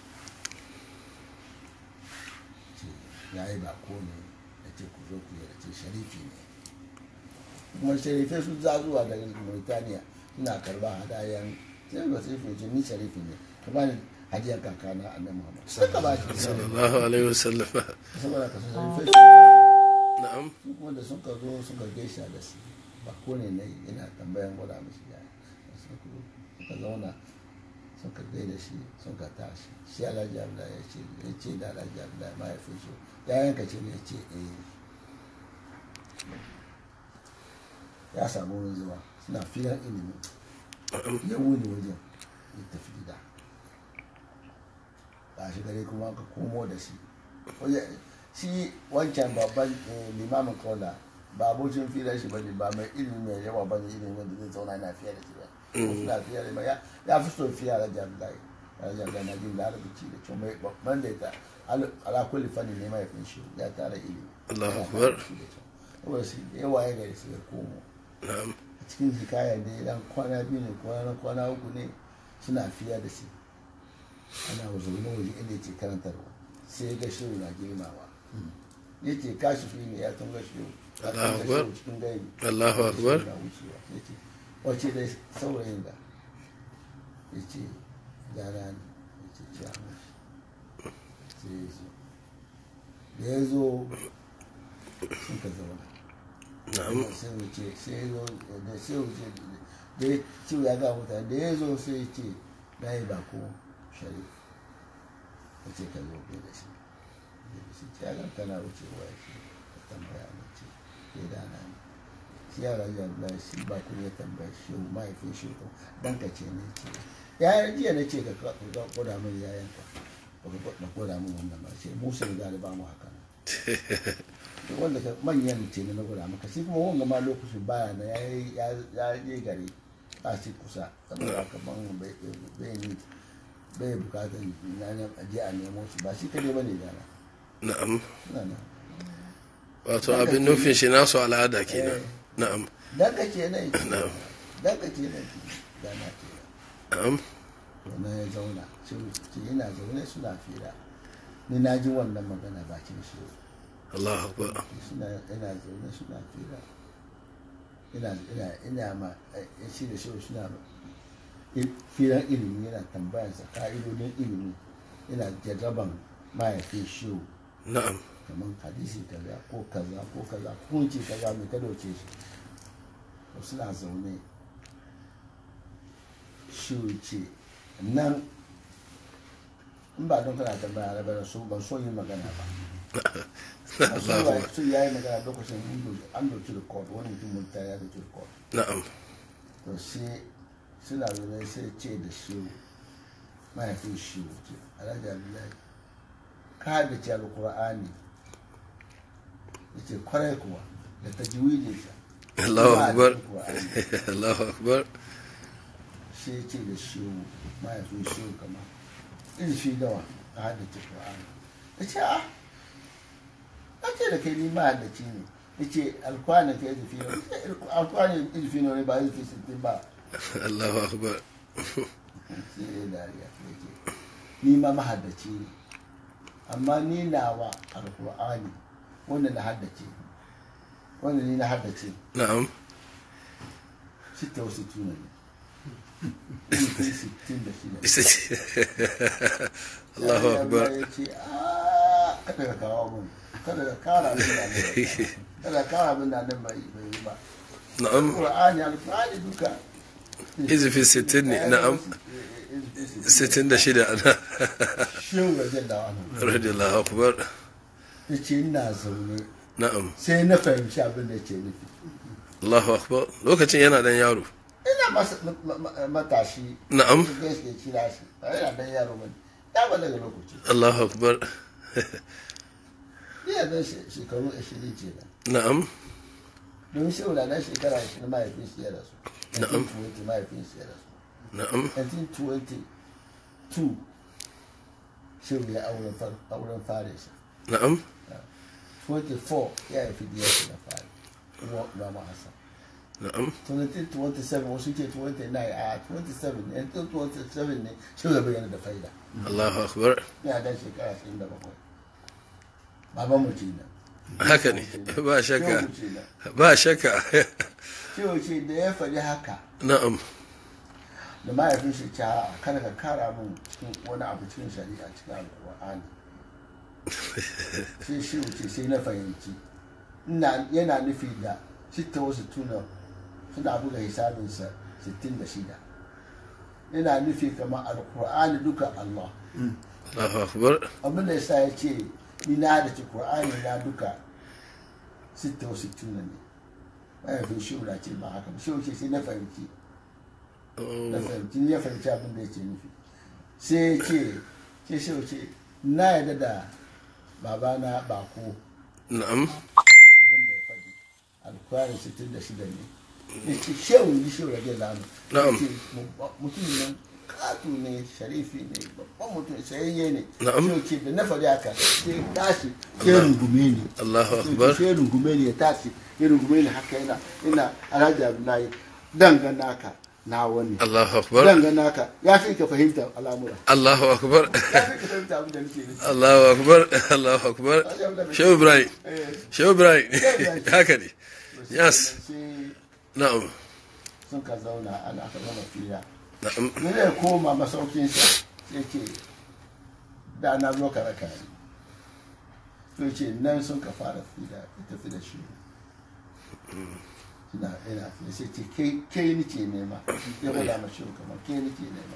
ce ya yi bako ne da ce ku zo ku yarda ce sharifi ne kuma sharifai sun za zuwa daga mauritania suna karba hadayen sai ba sai fiye ni sharifi ne ka ba ni hajiyar kakana a nan muhammad sai ka ba shi sallallahu alaihi wasallam saboda ka san sharifai su na'am su kuma da sun ka zo suka gaisa da su bako ne na yana tambayan gwada mishi ya suka zauna sun ka gaida shi sun ka tashi shi alhaji abdullahi ya ce ya ce da alhaji abdullahi mahaifin su ya yanka ce ne ya ce eh ya samu wurin zuwa suna filan ilimi ya wuni wajen ya tafi gida ba shi gare kuma ka komo da shi Waje- shi wancan babban eh, limamin kola ba abokin filar shi bane ba mai ilimi mai yawa bane ilimi wanda zai zauna yana fiye da shi ba suna fiye da ba ya ya fi so fiye da jami'ai da jami'ai na jin larabci da cewa mai babban da ta ala kulli fanni ne mai fin shi ya tara ilimi Allahu Ya Akbar. tara shi da kyau. saboda shi da yawa ya gari su ya komo na'am a cikin hikaya da dan kwana biyu ne kwana kwana uku ne suna fiya da shi ana zaune waje inda yake karantarwa sai ya ga shehu na girmawa ya ce kashi fi ne ya tunga shehu ya Allahu tunga Akbar. shehu cikin gaibi Allahu Akbar. Shehu na wucewa ya ce wace da saurayin da ya ce gara ne ya ce ci a mashi sai ya zo da ya zo sun ka zauna na'am sai wuce sai ya zo da sai wuce da ya ce ya ga mutane da ya zo sai ya ce na yi bako sharif ya ce ka zo bai da shi bai da shi ce ya ga kana wucewa ya ce ka tambaya na ce ke da na ne shi ya rayu Allah shi ba ku ya tambaya shi mahaifin shi ko dan ka ce ne ce ya jiya na ce ka ka ka koda min yayan ka ba ka ba koda min wannan ba ce musa da ba mu haka nan to wanda ka manyan ce na gwada maka shi kuma wanga ma lokacin baya na ya yi ya je gari ba shi kusa saboda haka ban bai bai ni bai bukatar na ne a je a nemo shi ba shi kadai bane da na na'am na na wato abin nufin shi nasu al'ada kenan na'am dan ka ce nan Na'am. dan ka ce nan da na ce na'am to na ya zauna shi ce yana zaune suna fira ni na ji wannan magana bakin shi Allahu akbar suna ina zaune suna fira ina ina ina ma eh, shi da shi suna il- firan ilimi yana tambayansa ka'idodin ilimi yana jarraban mahaifin shi na'am kamar hadisi kaza ko kaza ko kaza kunci kaza mai ka dauke shi to suna zaune shi ce nan in ba don kana tambaya na bane so ban so yin magana ba Ban so Allahu ba akbar so yayi magana lokacin mun do- an dauki record wani mutum mun ta ya dauki record na'am to sai suna zaune sai ce da shi mahaifin shi ce alhaji abdullahi ka da ce alkur'ani ya ce kwarai kuwa da ta jiwide sa Allahu Ba a akbar cikin Qur'ani. Allahu akbar sai ya ce da shi mahaifin shi kama in shi dawa a haddace qur'ani ya ce a a ce da kai ni mahaddaci ne ya ce alkur'ani ka yi zafi ne alkur'ani izifi ne ba izifi sittin ba Allahu akbar sai ya dariya ya ce ni ma mahaddaci ne amma ni nawa alkur'ani wanda na haddace wanda ni na haddace na'am sita wasu tuna ne Sittin, sittin da shida isa ce Allahu Sai akbar ya ce "Ah, kada ka kawo mun kada ka kara min da nan kada ka kara min da nan bai bai yi ba na'am alkur'ani alkur'ani duka izifi sittin ne na'am sittin da shida ana shehu rajin da wani radiyallahu akbar ya ce ina zaune na'am sai na fahimci abin da ke nufi Allahu akbar lokacin yana dan yaro ina masa ma- ma- matashi na'am da ya kira shi ba yana dan yaro bane ya ba daga lokaci Allahu akbar ni ya dan she- shekaru 20 ce da na'am don shehu da dan shekara 20 mahaifin shi ya rasu Na'am. 1920 mahaifin shi ya rasu na'am 1922 shehu ya auren far auren fare shi na'am 24 ya haifi diyar shi na fare kuma Imam Hassan na'am 27 wasu ke 29 a 27 ne 27 ne shehu ya bayyana da faida Allahu akbar ya dan shekara 27 baban mu kenan haka ne ba shakka Shehu kenan ba shakka cewa ce da ya faɗi haka na'am da mahaifin shi ce a kada ka kara min cikin wani abu cikin shari'a cikin alƙur'ani sai shi wuce sai na fahimci ina yana nufi da sitta wasu tuna suna buga hisabinsa 66 yana nufi kamar alkur'ani duka Allah Allahu akbar abin da yasa ya ce ni na da ci qur'ani na duka 66 ne bayan fi shi ce ba haka ba shi ce sai na fahimci na fahimci ni ya fahimci abin da yake nufi sai ya ce sai shi ce na yarda da babana bako na'am abin da ya faɗi alkur'ani 66 ne ya ce shehu yi shehu rage zanu Na'am. Ya ce, mutum nan katu ne sharifi ne babban mutum sayayye ne Na'am. shehu ce da na faɗi haka sai tashi ya rungume ni Allahu akbar sai ya rungume ni ya tashi ya rungume ni haka yana ina alhaji abdullahi dangana ka na wani Allahu akbar dangana ka ya fi ka fahimta al'amura Allahu akbar ya fi ka fahimta abin da nake nufi Allahu akbar Allahu akbar Shehu Ibrahim Eh, Shehu Ibrahim Ibrahim. haka ne yes sai na'am sun ka zauna ana ka zama fira na'am ne zai koma masaukinsa sai ce da na zo ka raka ni to ce nan sun ka fara fira ya tafi da shi ina ina fi sai ce kai kai nike nema ya gwada ma shi kamar kai nike nema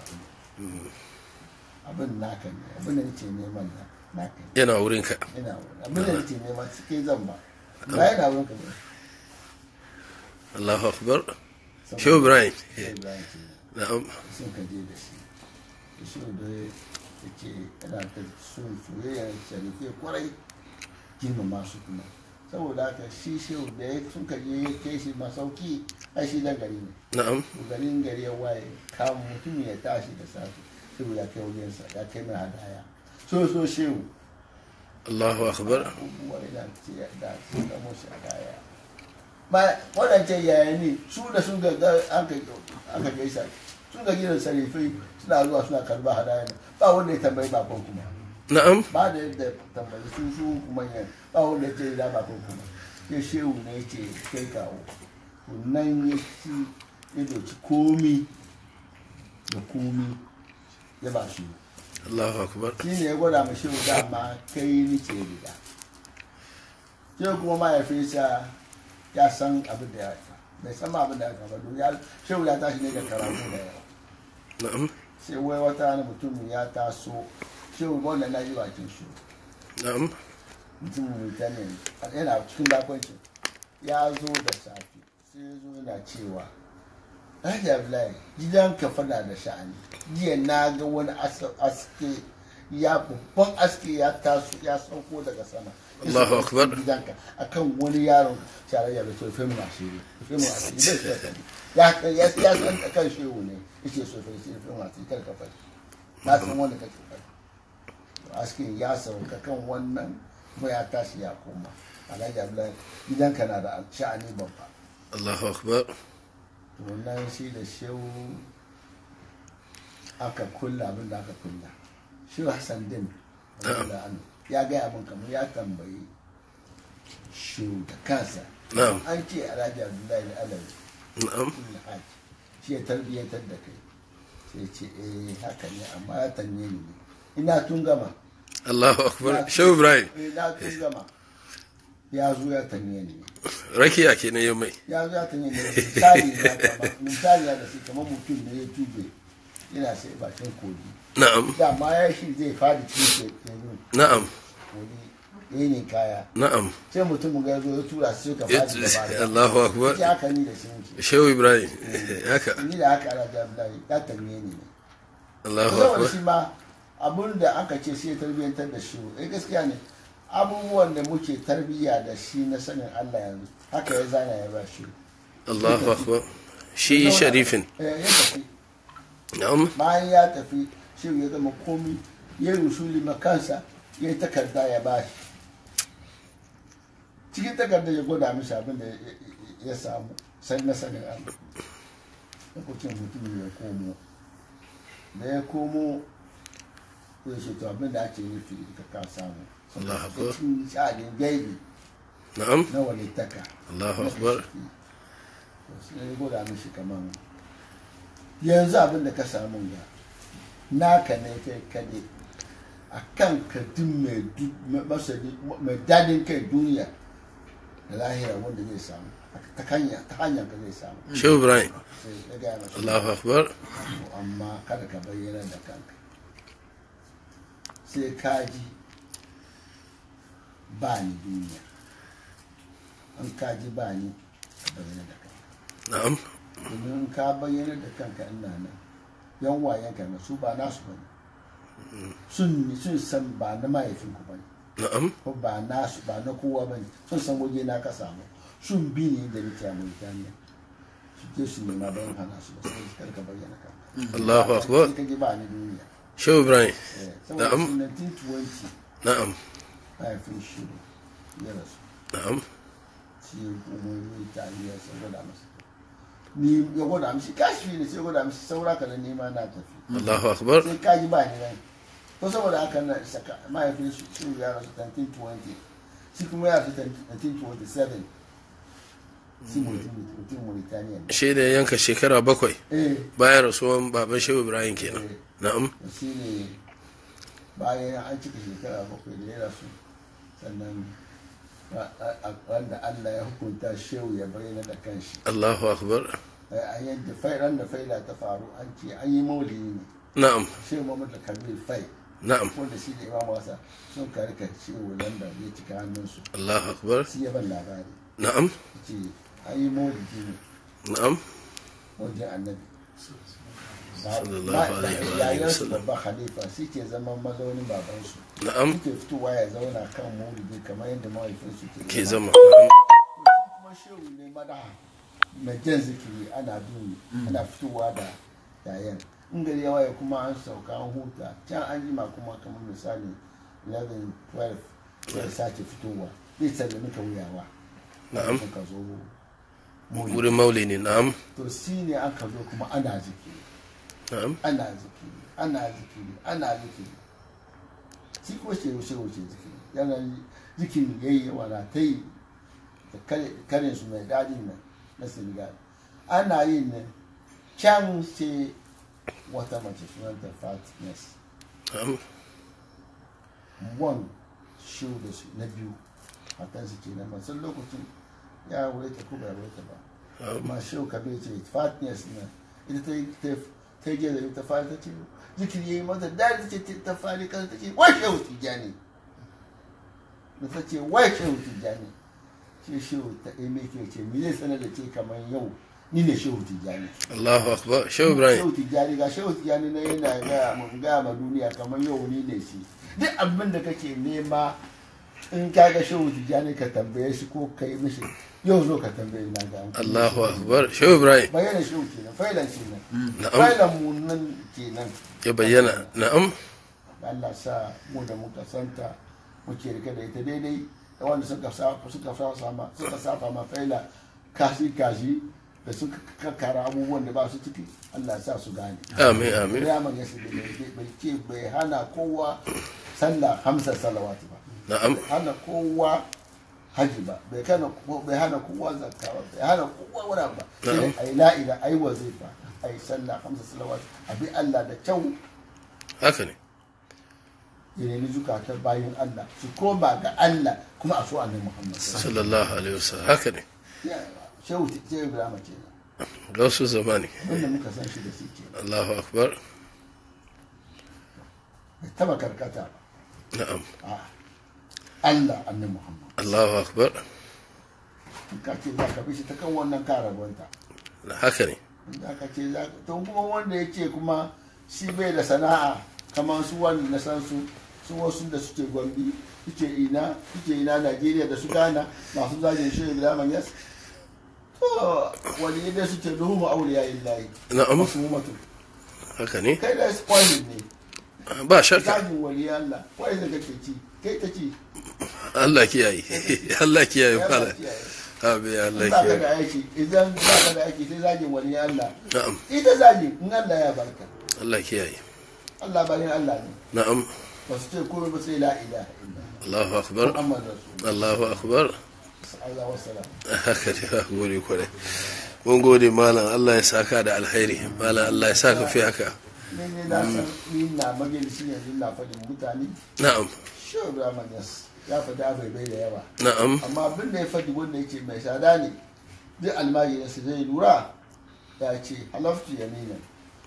abin naka ne abin da nike neman na naka ne yana wurinka ina wurin abin da nike nema kai zan ba ba yana wurin ka ba Allahu akbar Shehu Ibrahim sai Ibrahim ce na'am sun ka je da shi da shi da ya ce yana ta son soyayya sharife kwarai girmama su kuma saboda haka shi shehu da ya sun ka je ya kai shi masauki ai shi dan gari ne na'am to garin gari ya waye kamun mutum ya tashi da safe shehu ya kai wajensa ya kai mai hadaya so so shehu Allahu akbar abubuwa yana ce da su da musu hadaya ba waɗancan yaya ne su da sun ga an ka gaisa sun ga gidan sarifai suna zuwa suna karba hadaya ne ba wanda ya tambayi bakon kuma na'am ba da yadda tambayi su su manyan ba wanda ya ce da bakon kuma ya shehu ne ya ce kai kawo to nan ya ci ya doki komi da komi ya ba shi Allahu akbar shi ne ya gwada ma shehu dama kai ni ce riga shehu kuma mahaifinsa ya san abin da ya haifa bai san ma abin da ya haifa ba don ya shehu ya tashi ne da karatu da yawa na'am sai wai wata wani mutum ya taso shehu wanda na yi bakin shi na'am mutum mutane yana cikin bakwanci ya zo da safe sai ya zo yana cewa Alhaji Abdullahi gidan ka fada da sha'ani jiya na ga wani as- aske ya babban aske ya taso ya sauko daga sama Ya Allahu sauko cikin Akbar. gidanka akan wani yaron shara ya bai sofe mu asiri sofe mu asiri bai so ka ya ya ya san kan shehu ne yace sofe shi sofe mu asiri kar ka faɗi na san wanda kake faɗi to askin ya sauka kan wannan kuma ya tashi ya koma alhaji abdullahi gidanka na da sha'ani babba Allahu akbar to nan shi da shehu aka kulla abin da aka kulla shehu hassan din radiyallahu anhu, ya gaya min kamar ya tambayi shehu da kansa Na'am. an ce alhaji abdullahi da alawi na'am ibn haji shi ya tarbiyyatar da kai sai ce eh haka ne amma ya tanye ni ne ina tun gama Allahu akbar Shehu Ibrahim eh na tun gama ya zo ya tanye ni ne rakiya kenan yau mai ya zo ya tanye ni ne misali na kama misali na da shi kamar mutum ne ya tube yana sai bakin kogi na'am dama ya shi zai fadi cikin teku na'am kogi ya ne kaya na'am sai mutum ga ya zo ya tura su suka fadi da baya Allahu akbar ya haka ni da shi muke Shehu Ibrahim haka ni da haka ala jami'ai ya tanye ni ne Allahu saboda akbar shi ma abun da aka ce sai tarbiyyantar da shi eh gaskiya ne abubuwan da muke tarbiyya da shi na sanin Allah yanzu haka ya zana ya ba shi Allahu akbar shi sharifin Eh, ya tafi na'am bayan ya tafi shi ya zama komi ya yi rusuli makansa ya yi takarda ya ba shi cikin takarda ya gwada mishi abin da ya- ya- ya samu sai na sanin Allah lokacin mutumin ya komo da ya komo ya ce to abin da ake nufi ka ka samu Allah akbar. cikin sha'anin gaibi na'am na walittaka Allahu akbar To sai ya gwada mishi kaman yanzu abin da ka samu ga naka ne kai kade a kan kadin mai du- mai masani- mai dadin kai duniya da lahira wanda zai samu ta hanya ta hanyar ka zai samu Shehu Ibrahim sai ya gaya masa Allahu akbar amma kada ka bayyana da kanka sai kaji ba ni duniya an kaji ba ni ka bayyana da kanka na'am domin ka bayyana da kanka ina nan yan wayanka na su ba nasu ba ne sun sun san ba na mahaifinku ba ne na'am ko ba nasu ba na kowa ba ne sun san waje na ka samu sun bi ne da nake a Mauritania su je su nema bayan hana su ba sai su karka bayyana ka Allahu akbar ka ji ba ni duniya shehu ibrahim Eh, saboda Na'am. shi 1920 na'am mahaifin shiru ya rasu na'am shi umarni ta iya sai gwada masa ni ya gwada mishi kashi ne sai gwada mishi saura ka na nema na tafi Allahu akbar sai kaji ba ni rai to saboda haka na saka mahaifin shi shi ya rasu 1920 shi kuma ya rasu 1927 shi mutum mutum Mauritania ne shi da yanka shekara bakwai eh bayan rasuwan baban shehu ibrahim kenan eh, na'am shi ne bayan an cika shekara bakwai da ya rasu sannan a- a- a- wanda Allah ya hukunta shehu ya bayyana da kanshi Allahu akbar a yadda fairan da faila ta faru an ce an yi maulidi ne na'am shehu Muhammad da Kabir Fai na'am wanda shi da imam wasa sun karka shehu landa ya cika hannunsu Allahu akbar shi ya ban labari na'am ce an yi maulidi ne na'am wajen annabi Sallallahu alaihi wa alihi yayansu wasallam. babban khalifa shi ke zaman mazaunin babansu na'am suke fitowa ya zauna kan maulidi kamar yadda mahaifinsu ke ke zama kuma shehu ne mada mai jan zikiri ana duni ana fitowa da yayan in gari ya waye kuma an sauka an huta can an jima kuma kamar misali 11 12 sai sake fitowa zai sallami ka wuyawa Na'am. ka zo maulidi wurin mauli ne na'am to shi ne aka zo kuma ana zikiri na'am ana zikiri ana zikiri ana zikiri shi ko shi yaushe wuce zikiri yana zikiri ya yi yawa na ta yi da kare- karin su mai dadin nan na senegal ana yin nan can sai wata mace sunanta fatness na'am wan shi da su na biyu matansu ke nan san lokacin ya wuri ta ko bai wuri ta ba amma shi ka bai ce fatness na ita ta yi ta ta yi da ta fara ta ce zikiri yayi mata da ta ce ta fara kan ta ce wai shehu tijani da ta ce wai shehu tijani shi shehu ta yi mai ke ce me zai sanar da ce kamar yau ni ne shehu tijani Allahu akbar shehu ibrahim shehu tijjani ga shehu tijjani na yana gaya ma gaya ma duniya kamar yau ni ne shi duk abin da kake nema in ka ga shehu tijjani ka tambaye shi ko ka yi mishi yau zo ka tambaye na ga amfani. Allahu akbar shehu ibrahim bayyana shehu kenan failan kenan na'am failan mu nan kenan ya bayyana na'am Allah sa mu da muka santa muke rike da ita daidai da wanda suka sa suka sa sama suka safa ma faila kashi kashi da suka kakkara abubuwan da ba su ciki Allah sa su gane amin amin Raman ya su bai ce bai hana kowa sallah hamsa salawatu ba na'am bai hana kowa haji ba bai hana bai hana kowa zakka ba bai hana kowa wani abu ba sai dai ayi la ila ayi wazifa ayi sallah hamsa salawatu abi Allah da kyau haka ne ya nemi zukatan bayan Allah su koma ga Allah kuma a so annabi Muhammad sallallahu alaihi wasallam haka ne Ya, shehu ce Ibrahim kenan gausu zamani wanda muka san shi da shi kenan Allahu akbar bai taba karkata ba na'am a Allah annabi Muhammad Allahu akbar in ka ce za ka bi shi ta kan wannan karabanta haka ne da aka ce za ka to kuma wanda ya ce kuma shi bai da sana'a kamar su wanda na san su su wasu da suke gombi suke ina suke ina najeriya da su ghana masu zagin shi ibrahim yas to wani yadda suke duhu auliya illahi na'am wasu mutu haka ne kai da spoilin ne ba shakka zagin wali allah wai da kake ci kai ta ci Allah kiyaye Allah kiyaye ya fara ba kiyaye amin Allah in ba ka kiyaye da aiki idan ba ka da aiki sai zagin wali allah na'am ita zagin in allah ya barka Allah kiyaye allah bayan allah ne na'am ba su ce komai ba sai la ilaha illa Allahu akbar Muhammad Rasul Allahu akbar Allah wassalam haka ne ba gode kwarai mun gode malam Allah ya saka da alkhairi malam Allah ya saka fi haka ne ne na san ni na majalisi yanzu na faɗin mutane na'am shi Ibrahim Yas ya faɗi abai bai da yawa na'am amma abin da ya faɗi wanda yake mai sada ne duk almajirin su zai lura ya ce halaftu yaminan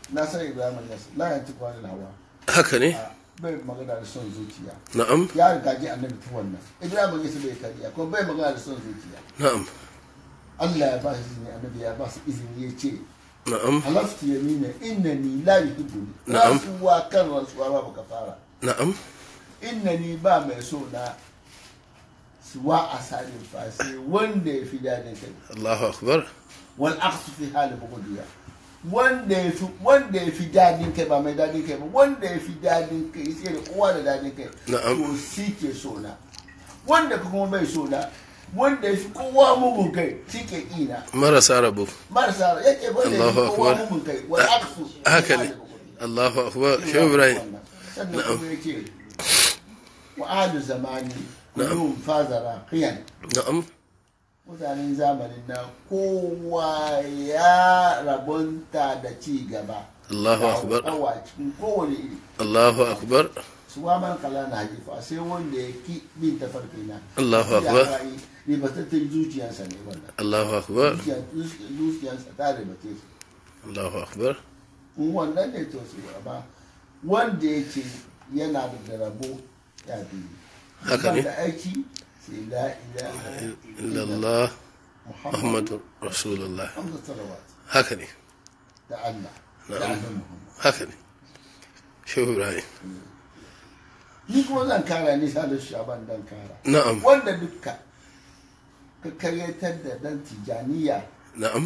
na san ibrahim yas la yanti kwanil hawa haka ne a bai magana da son zuciya na'am ya riga ji annabi ta wannan ibrahim yas bai kariya kuma bai magana da son zuciya na'am Allah ya ba shi izini annabi ya ba su izini ya ce na'am halaftu yamina innani la yuhibbuni Na'am. rasuwa kan rasuwa ba baka fara na'am innani ba mai so na suwa a salin fasi wanda ya fi dadin kai Allahu akbar wal aqsu fi hali bugudiya wanda ya fi wanda ya fi dadin kai ba mai dadin kai ba wanda ya fi dadin kai sai da kowa da dadin kai Na'am. to shi ke so na wanda ka kuma bai so na wanda ya fi kowa mugun kai shi ke ina marasa rabo marasa yake wanda ya fi Allahu kowa akbar. mugun kai wal aqsu fi haka hali ne bugudiya. Allahu akbar shehu ibrahim sannan kuma yake wa ahlu zamani kullum fazara qiyan na'am mutanen zamanin na kowa ya rabonta da ci gaba Allahu da akbar hauhawa cikin kowane iri Allahu akbar su wa man kala na hajifa sai wanda ya ki bin tafarki na Allahu Ya akbar ra'ayi, ribatattun zuciyarsa ne wannan Allahu akbar Zuciya- zuciyarsa ta ribace shi Allahu akbar in wannan ne to su amma wanda ya ce yana da rabo ya bi Haka ne. da aiki sai la ilaha illallah muhammad muhammadu rasulullah hamza salawat haka ne da Allah da Na'am. annabi muhammad haka ne shehu ibrahim ni kuma zan kara nisa da shaban dan kara na'am wanda dukka ka karyatar da dan tijaniya na'am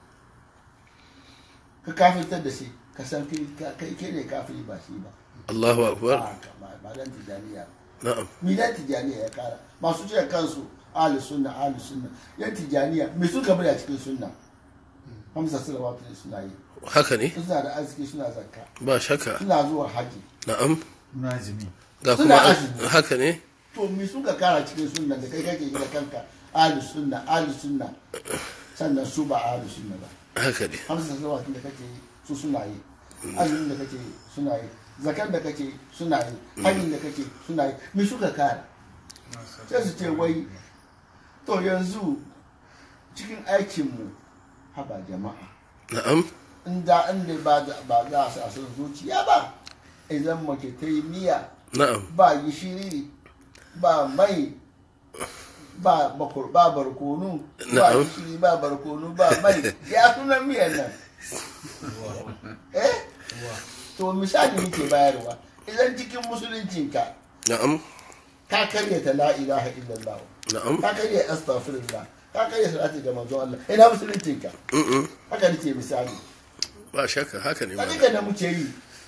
ka kafirtar da shi ka san kai kai kai ne kafiri ba shi ba Allahu akbar ba ba ba dan tijaniya na'am mi dan tijaniya ya kara masu ce kansu ahli sunna ahli sunna yan tijaniya me suka bari a cikin sunna hamsa salawatu ne suna yi haka ne suna da arziki suna zakka ba shakka suna zuwa haji na'am Nazimi. ga Suna kuma azumi. haka ne to me suka kara cikin sunna da kai kake yi da kanka ahli sunna ahli sunna sannan su ba ahli sunna ba haka ne hamsa salawatin da kake yi su suna yi azumin da kake yi suna yi zakar da kake yi suna yi hajjin da kake yi suna yi me suka kara sai su ce wai to yanzu cikin aikinmu haba jama'a na'am inda inda ba za- ba za a sa son zuciya ba idan mace ta yi miya na'am ba gishiri ba mai ba bakur ba barkonu ba Na'am. gishiri ba barkonu ba mai ya sunan miyan nan eh to misali muke bayarwa idan cikin musuluncinka na'am ka karyata la ilaha illallah na'am ka karya astaghfirullah ka karya salati ga manzon Allah ina musuluncinka Mm-mm. haka nake misali ba shakka haka ne a malam. duka da muke yi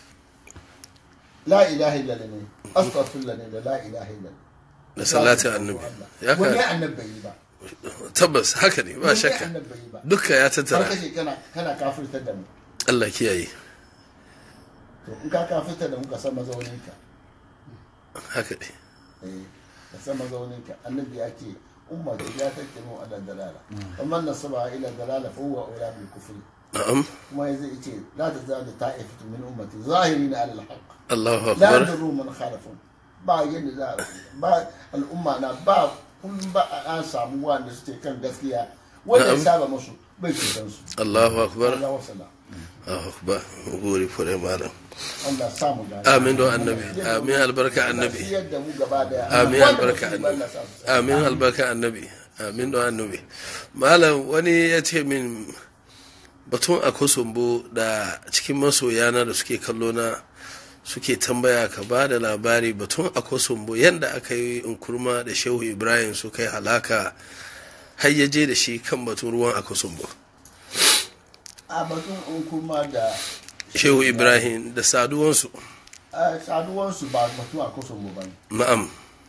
la ilaha illallah ne astaghfirullah ne da la ilaha illallah da salatin annabi ya wani ka annabi bai yi ba tabbas haka ne ba wani shakka annabi bai yi ba dukka ya har tattara kashe kana kana kafirtar da mu Allah kiyaye to in ka kafirtar da mu ka san mazauninka haka ne eh ka san mazauninka annabi ya ce umma ta ya tattamu ala dalala amma nasaba ila dalala fa huwa ula bil kufri na'am kuma zai ce la tazalu ta'ifatu min ummati zahirina ala al-haqq Allahu la akbar yadurru man khalafun ba yadda za a ba al'umma na ba kullum ba a an samu wanda suke kan gaskiya wanda ya Na'am. saba musu bai cutar su Allahu akbar Allah wasala Allahu akbar gori fure malam Allah samu gani amin don annabi amin albarka annabi yadda mu gaba daya amin Wanda albarka musulmi Allah annabi sa su amin albarka annabi amin don annabi malam wani ya ce min batun a kusumbo da cikin masoyana da suke kallo na suke tambaya ka ba da labari batun a kusumbo yadda aka yi inkurma da shehu ibrahim su kai halaka har ya je da shi kan batun ruwan a kusumbo a batun in kuma da shehu ibrahim da saduwansu a saduwansu ba batun a kusa mu ba ne na'am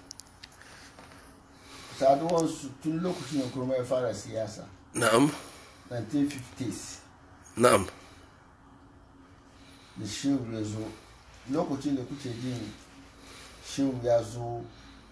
saduwansu tun lokacin da kuma ya fara siyasa na'am 1950s na'am da shehu ya zo lokacin da kuke jin shehu ya zo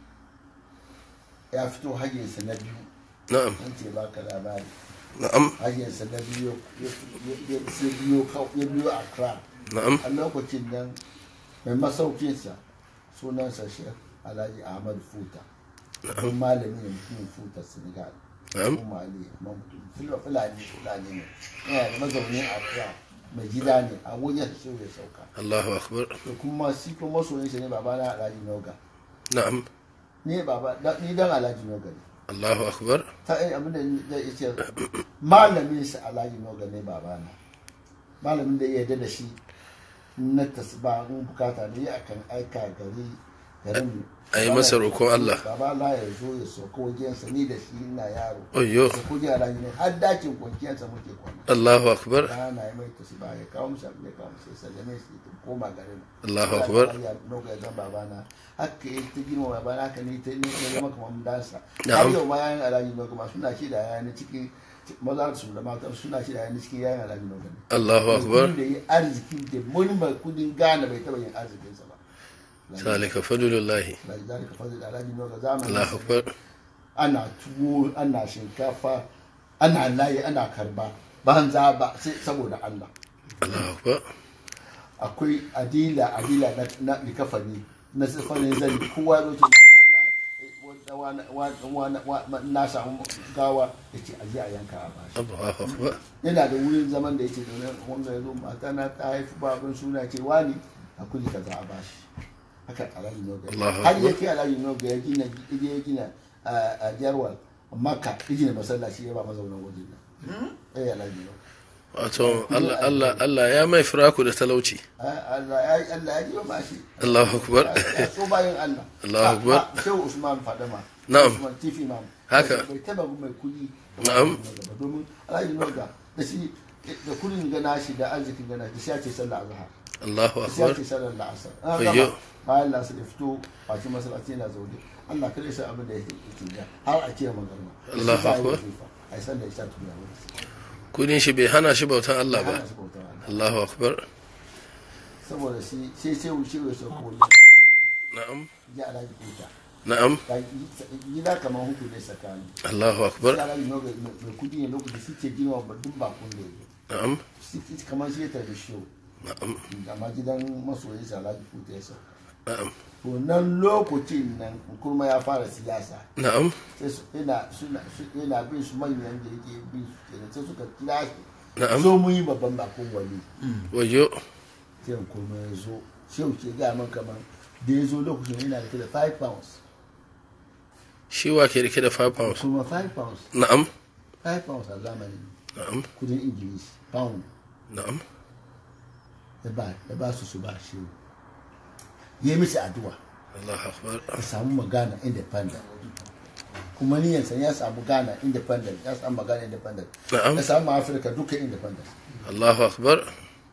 ya fito hajjinsa na biyu na'am an ce baka labari na'am hajjinsa na biyu ya- ya- ya ya biyo kau- ya biyo accra na'am a lokacin nan mai masaukinsa sunansa shek alhaji ahmad futa don malami ne mutumin futa senegal na'am kuma ali amma mutum fila fulani fulani ne yana da mazaunin accra mai gida ne a wajen shehu ya sauka Allahu akbar da kuma shi kuma masoyin shi ne baba na alhaji noga na'am ni baba da- ni dan alhaji noga ne Allahu akbar ta yi abin da zai ce malamin sa alhaji noga ne baba na malamin da ya yarda da shi na tasba in bukata ne ya kan aika gari garin a yi masa roƙon Allah. baba la ya zo ya sauka wajensa ni da shi ina yaro Oyyo. da kuje alhaji ne har dakin kwanciyarsa muke kwana Allahu akbar rana ya mai tasba ya kawo musu abin ya kawo musu ya sallame shi ya koma garin Allahu akbar ya noga zan babana haka ya ta girma babana haka ne ta ne ya zama kamar dansa Na'am. har yau ma yayin alhaji noga ma suna shi da yayan cikin maza su da mata suna shi da yayan cikin yayin alhaji noga ne Allahu akbar Mutum da yi arziki da wani mai kudin gane bai taba yin arzikinsa ba zalika fadlullahi da zalika fadl alhaji noga zamanin Allahu akbar ana tuwo ana shinkafa ana layi ana karba banza ba sai saboda Allah Allahu akbar akwai adila adila na, na likafani na sifanin zan kowa ya zo ce mata na wa- wa- na samu gawa ya ce aje a yanka a bashi Allahu akbar yana da wurin zaman da ya ce domin wanda ya zo mata na ta haifi babin suna ce wani a kuli kaza a bashi haka alhaji noga Allahu har Akbar. yake alhaji noga ya gina ya gina a a jarwal makka ya gina masallaci ya ba mazaunan wajen nan eh alhaji noga wato Allah Allah Allah ya mai firaku da talauci Allah ya Allah ya ji ba shi Allahu akbar ya so bayan Allah Allahu Akbar. Ah, ah, Shehu Usman Fadama Na'am. Usman Tifi Imam Haka. bai taba mai kudi Na'am. domin Alhaji Noga da shi da kudin gana shi da arzikin gana da shi ake sallah azhar Allahu da shi akbar ake sallar la'asar an Ayyo. gama bayan la'asar da fito bakin masallaci yana zaune Allah kada sa abin da yake yake har a ce magarma Allahu Akbar. ai sallar isha tuna wani kudin shi bai hana shi bautan Allah ba Hana shi bautar Allah. Allahu akbar saboda shi sai sai wuce ya sauko na'am ya Alhaji Kuta na'am gida kamar hudu ne tsakani Allahu akbar yara yi noga mai kudi ne lokaci suke girma babban bakon da yake na'am Suke- kamar shi ya tarbi show na'am amma gidan masoyi sa alhaji kuta ya sauka na'am to nan lokacin nan kurma ya fara siyasa na'am sai su ina suna su- yana bin su manyan da yake bin su kenan sai suka kira shi Na'am. zo mu yi babban bakon wali wayo sai kurma ya zo shehu ke gaya man kamar da ya zo lokacin yana da 5 pounds shi wa ke rike da 5 pounds kuma 5 pounds na'am 5 pounds a zamanin na'am kudin ingilishi pound na'am ya ba ya ba su su ba shi ya yi mishi addu'a Allahu akbar ya samu magana independent kuma niyansa ya samu Ghana independent ya samu magana independent Na'am. ya samu Afirka duka independent Allahu akbar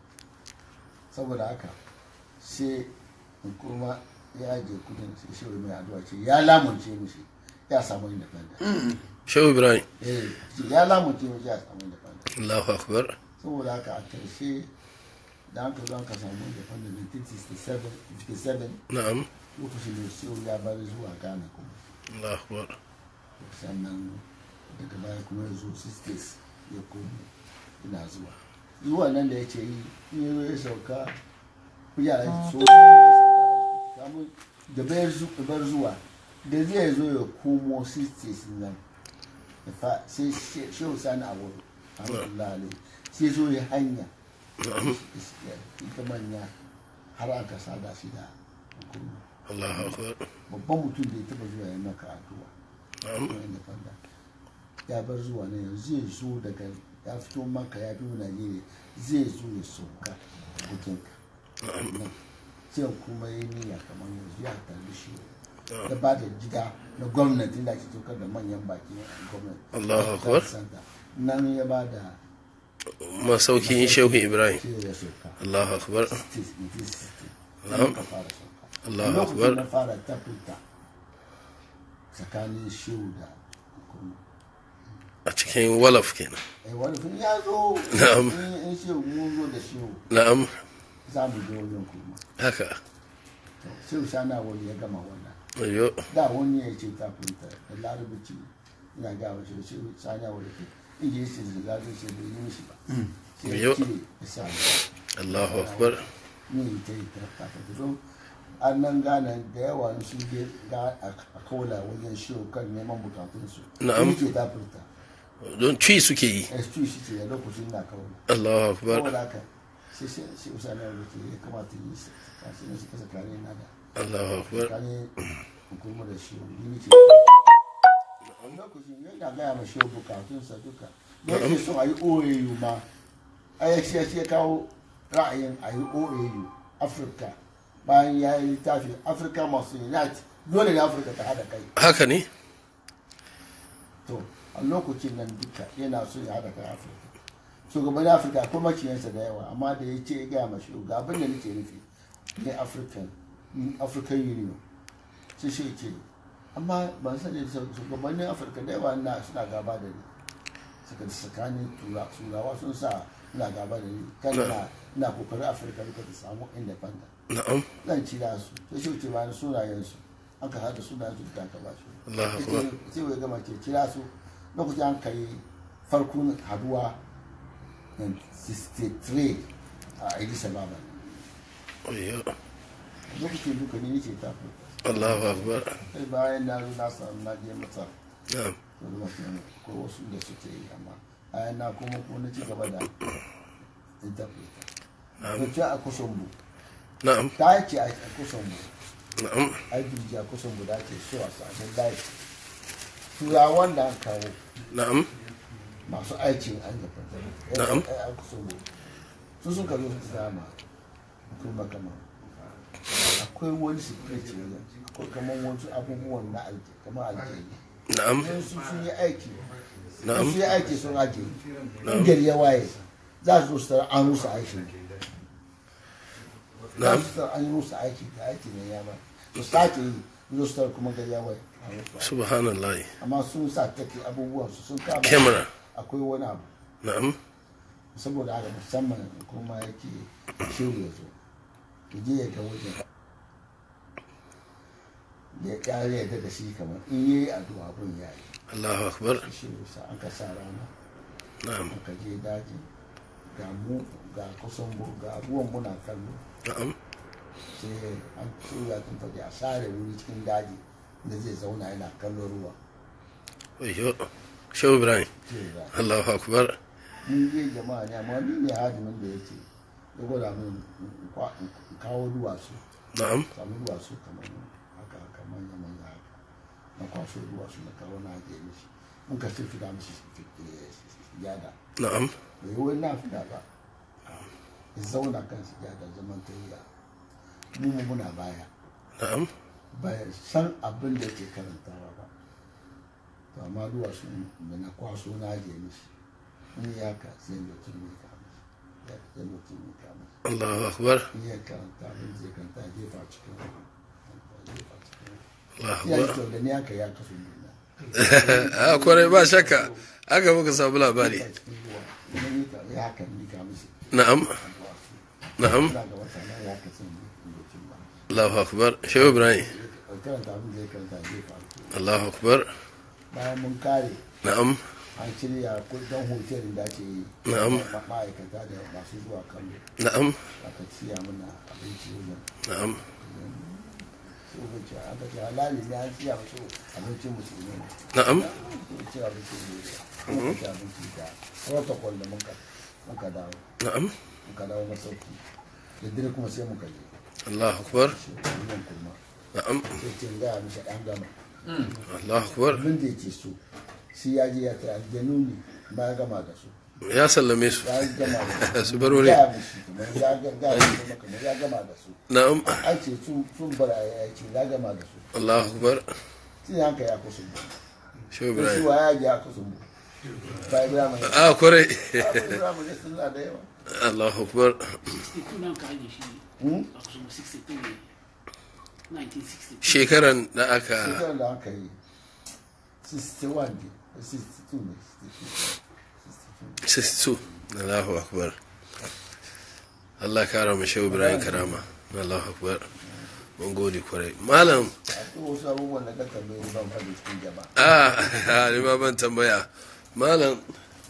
saboda haka sai kuma ya je kudin sai shi mai addu'a ce ya lamunce mishi ya samu independent Shehu Ibrahim eh ce ya lamunce mishi ya samu independent Allahu akbar saboda haka a karshe da aka zo aka samu independent 1967 57 na'am lokacin da shehu ya bari zuwa ghana kuma Allahu akbar sannan daga baya kuma ya zo sisters ya komo ina zuwa zuwa nan da ya ce yi in ya zo ya sauka ya so ya sauka kamun da bayar zu- bar zuwa da zai zo ya komo sisters nan da fa- sai she- shehu sani a wuri alhamdulillah alai sai zo ya hanya ita manya har aka sada shi da hukuma Allahu akbar babban mutum da ya taba zuwa ya maka addu'a na'am kuma inda fanda ya bar zuwa ne yanzu zai zo daga ya fito maka ya biyo Najeriya zai zo ya sauka bukinka sai kuma yi niyya kamar yanzu ya tarbi shi ya ba da gida na gwamnati da ake saukar da manyan baki na gwamnati Allahu Akbar. Center. nan ya ba da masaukin Shehu Ibrahim sai ya sauka Allahu akbar 60 60 Na'am. nan ka fara sauka Allahu lokacin Akbar. na fara tafuta tsakanin shehu da hukuma a cikin walaf kenan eh wani fin ya zo Na'am. in in shehu mun zo da shehu na'am za mu je wajen kuma haka To, shehu sana wani ya gama wannan wayo da wani ya ce tafinta da larabaci ina ga wa shehu shehu sana wani ke ingilishi da larabaci da yi mishi ba sai Yo. ya cire ya sa Allahu akbar ni ta yi ta tafinta don an nan gane da yawa sun je ga a kaula wajen shehu kan neman bukatunsu Na'am. ni ke tafinta don ci suke yi excuse shi ce lokacin na kaula Allahu akbar saboda haka sai sai sai usani ya wuce ya kamata yi tsakanin su kasa kare na da Allahu akbar tsakanin hukumar da shi ni ne ce a lokacin yana gaya ma shi bukatunsa duka yake so a yi oau ma a ya shi ya kawo ra'ayin a yi oau afirka bayan ya yi littafi afirka masu unite dole ne afirka ta hada kai haka ne to a lokacin nan duka yana so ya hada kai afirka shugaban afirka akwai maciyansa da yawa amma da ya ce ya gaya ma shi ga abin da nake nufi ne african african union sai shi ce amma ban sani shugabannin afirka da yawa na suna gaba da ni suka tsakanin turawa sun sa ina gaba da ni kan na ina kokarin afirka duka ta samu independent na'am zan cira su sai shi ce bayan sunayen su an ka hada sunayen su da aka ba su Allahu akbar sai wai gama ce cira su lokacin an kai farkon haduwa 63 a Addis Ababa ayyo lokacin duka ni ce ta fi Allahu akbar sai bayan na zo na samu na je masa na'am to lokacin ko wasu da suke yi amma bayan na kuma kuma na ci gaba da interpreter na'am da ce a kusan bu na'am ta ce a kusan bu na'am aiki a kusan bu da ke so a samu daji turawan da an kawo na'am masu aikin an gafa Na'am. a kusan bu su sun kazo su dama kuma kama akwai wani secret wajen akwai kamar wasu abubuwan na alje kamar alje na'am in su sun yi aiki Na'am. sun yi aiki sun aje in gari ya waye za su zo su tara an rusa aiki za na'am su tara an rusa aiki da aiki ne ya ba su sake yi zo su tara kuma gari ya waye an rusa. subhanallah amma sun sa take abubuwan su sun kama camera akwai wani abu na'am saboda haka musamman kuma yake shehu ya zo ki je ya ga wajen da ya kare ya da shi kamar in yi addu'a abun ya yi Allahu akbar shehu sa aka sa rana na'am aka je daji ga mu ga kusan mu ga abubuwan muna kallo na'am sai an tura tun fage a sare wuri cikin daji da zai zauna yana kallon ruwa ayyo shehu ibrahim sai ga Allahu akbar mun je jama'a ne amma ni ne hadimin da yake ya gwada min in kwa- in kawo duwatsu na'am samu duwatsu kamar haka haka manya manya haka na kwaso duwatsu na kawo na ajiye mishi mun ka sai fida mishi yada na'am bai yi wani na fida ba ya zauna kan sujada zaman tayyiya mu mu muna baya na'am bai san abin da ke karantawa ba to amma duwatsu da na kwaso na ajiye mishi in ya ka sai mutum ne ka mishi ya sai mutum ne ka mishi Allahu akbar in ya karanta abin zai karanta ya jefa cikin ruwa. Ya jefa cikin ruwa. Allahu ya yi akbar kyau da ni haka ya kasu nuna a kwarai ba shakka aka muka samu labari ya cikin ruwa Idan ya ka- ya haka ni ka mishi na'am duwatsu na'am ina ga wata na ya kasu mutum ba Allahu akbar shehu ibrahim ya karanta abin da ya karanta ya jefa Allahu akbar bayan mun kare na'am an shirya kudin hotel da ake yi Na'am. ma- ma'aikata da masu zuwa kallo na'am aka siya mana abinci wajen na'am su ka ce aka ce halali ne an siya musu abincin musulmi ne na'am ko ci abinci ne kuma ci abinci da protocol da muka muka dawo na'am muka dawo masauki da dire kuma sai muka je Allahu akbar shi yin kuma na'am sai ce gaya mishi an gama Allahu akbar abin da yake so shi ya je ya ta aljanu ne ba ya gama da su ya sallame su ya gama da su bar wuri ya mishi kamar ya ga ga kuma kamar ya gama da su na'am an ce sun sun bar ya ce ya gama da su Allahu akbar sai hanka ya kusa mu shehu ko shi ibrahim wa ya ji ya kusa mu ba Ibrahim ne a kwarai Ibrahim ne suna da yawa Allahu akbar 62 nan ka ajiye shi Hmm? a kusa 62 ne 1962 shekaran da aka shekarar da aka yi 61 ne 62 ne 62 62 Allahu akbar Allah kara mu shehu ibrahim karama Allahu akbar mun gode kwarai malam akwai wasu abubuwan da ka tambaye ni ban faɗi cikin jama'a a ni ma ban tambaya malam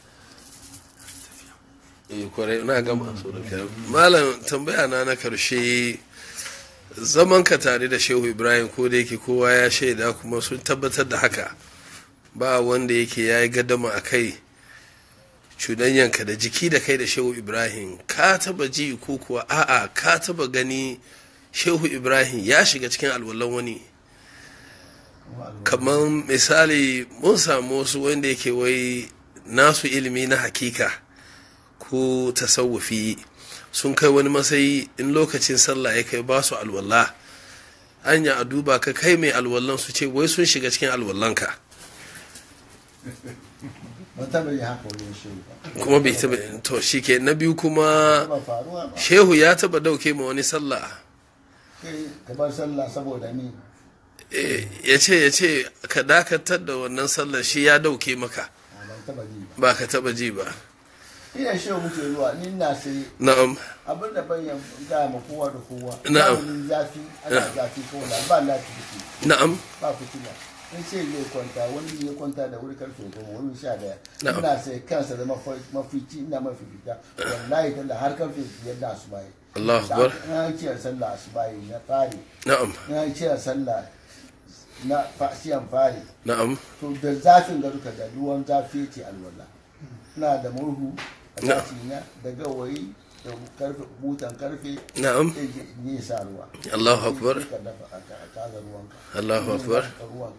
eh kwarai na gama so da kai malam tambaya na na karshe zaman ka tare da shehu ibrahim ko da yake kowa ya shaida kuma sun tabbatar da haka ba wanda yake ya yi gadama a kai cudanyanka da jiki da kai da shehu ibrahim ka taba ji ko kuwa a'a ka taba gani shehu ibrahim ya shiga cikin alwallan wani kamar misali mun samu wasu wanda yake wai nasu ilimi na hakika ko tasawufi sun kai wani matsayi in lokacin sallah ya kai ba su alwallah anya a duba ka kai mai alwallan su ce wai sun shiga cikin alwallanka ba taɓa yi haka wajen shehu ba kuma bai taba to shike na biyu kuma ba faruwa ba shehu ya taba dauke ma wani sallah kai ka bar sallah saboda ni Eh, ya ce ya ce ka dakatar da wannan sallar shi ya dauke maka a ban taɓa ji ba ba ka taba ji ba ina shehu muke zuwa ni na sai na'am abin da ban yan gaya ma kowa da kowa Na'am. zamanin zafi ana zafi ko da ba lafiya na'am ba fitila in ce zai kwanta wani ya kwanta da wuri karfe goma wani sha daya Na'am. ina sai kansa da mafi- mafici ina mafi fita wallahi talla har karfe biyar da asubahi Allahu akbar na ciyar sallah asubahi na fari na'am na ciyar sallah na fasiyan fari na'am to da zafin ga duka da ruwan zafi ce alwala ina da murhu a Na'am. zafi na da gawayi da karfe butan karfe na'am sai ne sa ruwa Allahu akbar ka dafa a kaza ruwanka Allahu akbar Ka ruwan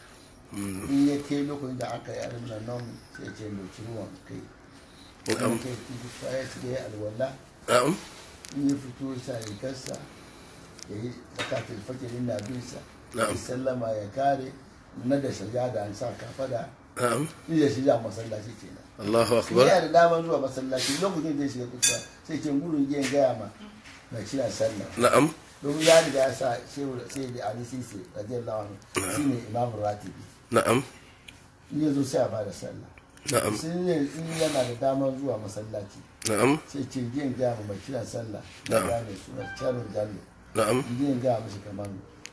in ya ke lokacin da aka yi alim na nan sai ce dauki ruwan kai Na'am. in kai fito ya ci da ya alwala na'am in ya fito sa rigarsa ya yi zakatul fakirin na binsa Na'am. ya sallama ya kare na da sajada an sa kafada na'am in ya shiga masallaci kenan Allahu in akbar yana da daman zuwa masallaci lokacin da ya shiga kusa sai ce gudun yin gaya ma mai kira sallah na'am domin ya riga ya sa shehu da sai da ali sisi radiyallahu anhu shine imamu ratibi na'am in ya zo sai a bada sallah na'am sai ne in yana da damar zuwa masallaci na'am sai ce yin gaya ma mai kiran sallah Na'am. da gane suna charun jallo na'am yin gaya mashi kamar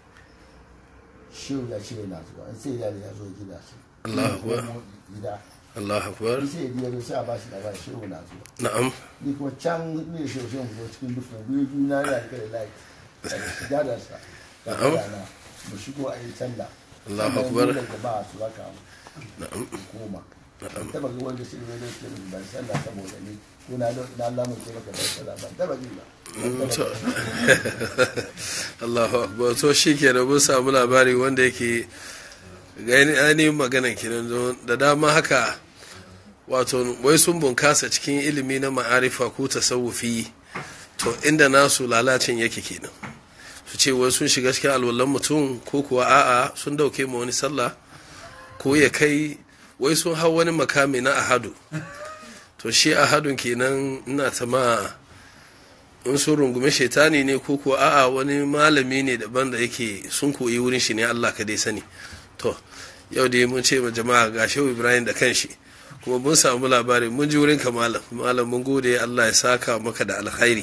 shehu ya ce yana zuwa in sai ya ya zo gida shi Allahu Akbar. Ko gida Allahu akbar in sai ya zo sai a ba shi labari shehu na zuwa na'am ni kuma can ne da shehu shehu zo cikin dufin biyu biyu na da kai layi da sigadarsa da Na'am. kana mu shigo a yi sallah Allahu Sannan Akbar. dole jama'a su raka mu na'am koma ban taba ga wanda shi ne da ke ban sallah saboda ni ko na na Allah mun ce maka ban sallah ban taba ji ba Ban to taba ji. Allahu akbar to shikenan mun samu labari wanda yake gani ainihin magana kenan don da dama haka wato wai sun bunkasa cikin ilimi na ma'arifa ko tasawufi to inda nasu lalacin yake kenan su ce wai sun shiga cikin alwallan mutum ko kuwa a'a sun dauke ma wani sallah ko ya kai wai sun hau wani makami na ahadu to shi ahadun kenan ina ta ma in sun rungume shaitani ne ko kuwa a'a wani malami ne daban da yake sun koyi wurin shi ne Allah ka dai sani to yau dai mun ce ma jama'a ga shehu ibrahim da kanshi kuma mun samu labari mun ji wurin ka malam malam mun gode Allah ya saka maka da alkhairi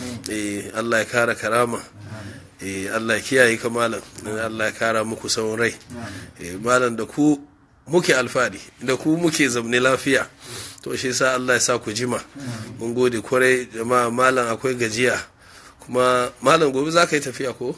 eh Allah ya kara karama eh Allah ya kiyaye ka malam Allah ya kara muku sauran rai eh malam da ku muke alfadi da ku muke zamne lafiya to shi sa Allah ya sa ku jima mun gode kwarai jama'a malam akwai gajiya kuma malam gobe za ka yi tafiya ko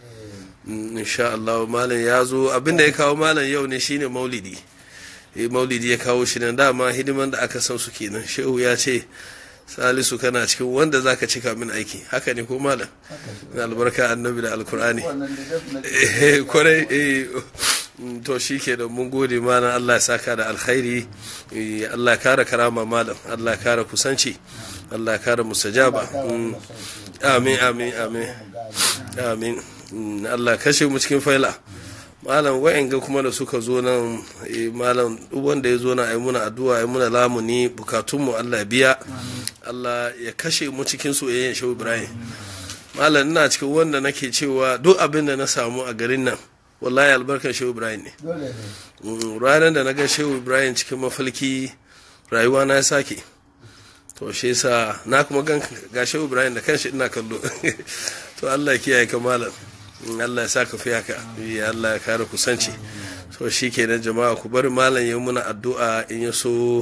Mm, insha Allah malam ya zo abinda ya kawo malam yau ne shine maulidi eh maulidi ya kawo shi nan dama hidiman da aka san su kenan shehu ya ce salisu kana cikin wanda zaka cika min aiki haka ne ko malam na albarka annabi da alkur'ani wannan da definitely eh kwarai eh mm, to shi ke da mun gode malam Allah ya saka da alkhairi eh, Allah ya kara karama malam Allah ya kara kusanci Allah ya kara mustajaba Mm, amin amin amin amin Mm, Allah kashe mu cikin faila malam wa'anga kuma da suka zo nan eh, malam duk wanda ya zo na ayi muna addu'a ayi muna lamuni bukatunmu Allah ya biya Allah ya kashe mu cikin soyayyen Shehu Ibrahim malam ina cikin wanda nake cewa duk abin da na samu a garin nan wallahi albarkar Shehu Ibrahim ne dole ne Mm, ranar da na ga Shehu Ibrahim cikin mafalki rayuwa na ya sake to shi yasa na kuma gan ga Shehu Ibrahim da kanshi ina kallo to Allah ya kiyaye ka malam in Allah ya saka fi haka ya Allah ya kare kusanci to shi kenan jama'a ku bari malam ya muna addu'a in ya so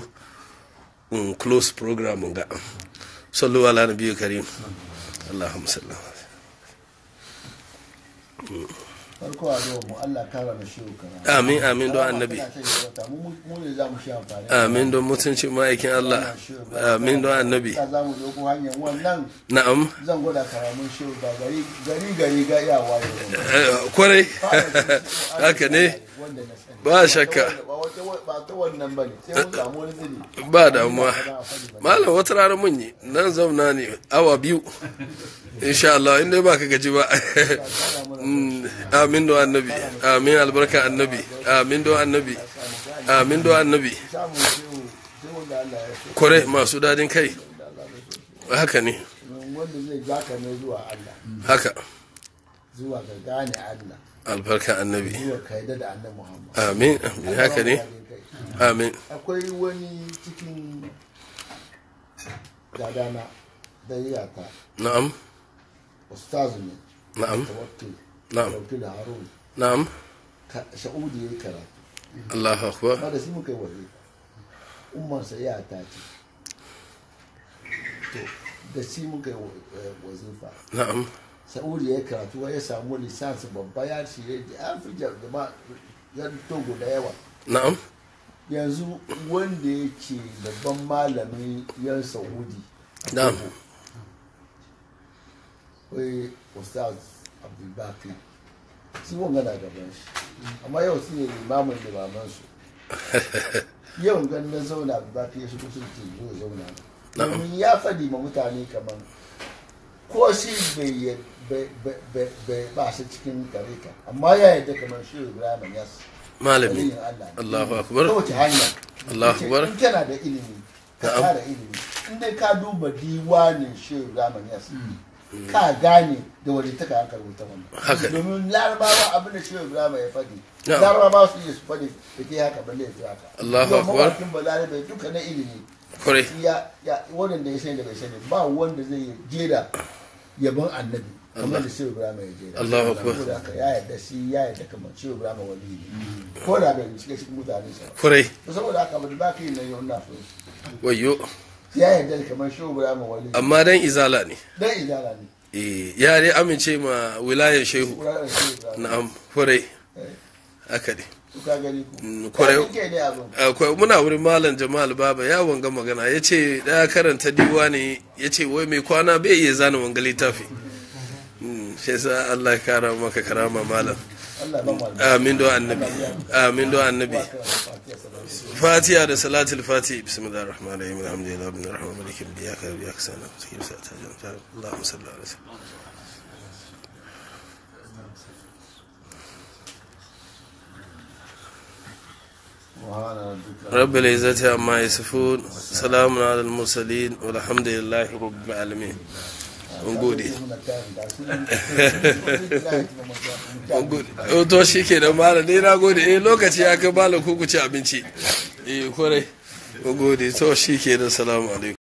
in close program mun ga sallu ala nabiyyu karim Allahumma salli farko a zuwa mu Allah kara na shehu kana amin amin don annabi mu mu ne za mu shi amfani amin don mutuncin ma'aikin Allah amin don annabi za za mu doko hanyar wannan na'am zan gwada karamin shehu ba gari gari gari ga iyawa ne Eh, kwarai haka ne wanda na sani ba shakka ba wata ba ta wannan bane sai mun samu wani zini ba damuwa malam wata rana mun yi nan zauna ne awa biyu insha Allah inda ba ka gaji ba Mm, amin don annabi amin albarka annabi amin don annabi amin don annabi samun shehu sai wanda Allah ya so kwarai masu dadin kai haka ne wanda zai ja ka ne zuwa Allah haka zuwa ga gane Allah albarka annabi zuwa ka yadda da annabi Muhammad amin amin haka ne amin akwai wani cikin gadana da yata na'am ustaz ne na'am tawakkil na'am tawakkil harun na'am ka- sha'udi ya yi karatu Allahu akbar ba da shi muka yi waje ummarsa ya ta ce to da shi muka yi wa- eh, wazifa na'am sa'udi ya yi karatu ya samu lisansi babba ya ce ya ji an fi jama'a ya togo da yawa na'am yanzu wanda yake babban malamin yan saudi na'am wai ustaz abdulbaki shi wanga na gaban shi amma yau shi ne limamin limaman su yau gan na zauna abdulbaki ya shigo sun ce zo ya zauna Na'am. domin ya faɗi ma mutane kamar ko shi bai yi- bai- bai- bai- bai ba shi cikin tarika amma ya yarda kamar shi ibrahim yas malami waliyin Allah ne. Allahu akbar ta wace hanya Allahu Yace, akbar. in kana da ilimi ka Na'am. kara ilimi in dai ka duba diwanin shehu raman yas ka gane da wani ta ka hankali wuta wannan Haka ne. domin larabawa abin da shehu ibrahim ya faɗi Na'am. larabawa su iya su faɗi da ke haka balle ya fi haka Allahu Yau akbar. mawakin balarabe duka na ilimi kwarai ya ya wanda ya sani da bai sani ba wanda zai jera yabon annabi kamar da shehu ibrahim ya jera Allahu akbar. saboda haka ya yarda shi ya yarda kamar shehu ibrahim wali ne ko da bai cike cikin mutane sa kwarai to saboda haka ba ba kai nan yau na so wayo ya yarda kamar shehu ibrahim wali amma dan izala ne dan izala ne Eh, ya dai amince ma wilayar shehu Ibrahim shehu ibrahim na'am kwarai Eh, haka ne to ka gani ku Mm, kwarai. Ka kike ne abin akwai muna wurin malam jamal baba ya wanga magana ya ce ɗaya karanta diwa ne ya ce wai mai kwana bai iya zana wanga littafi Mm, shi yasa allah ya kara maka karama malam Allah ba mu albarka. amin do annabi amin do annabi Ba ka da fatiha sallallahu alaihi wasallam. fatiha da salatul fati bismillahir rahmanir rahim alhamdulillahi rabbil alamin malikin biyaka biyaka sana sakin sa ta janta allahumma salli ala sayyidina Subhana rabbika رب العزة عما يصفون سلام على المرسلين والحمد لله رب العالمين mun gode muna tayin da su nan. mun gode to shi ke da malam dai na gode eh lokaci ya kai malam ku ku ci abinci eh kwarai mun gode to shi ke da salamu alaikum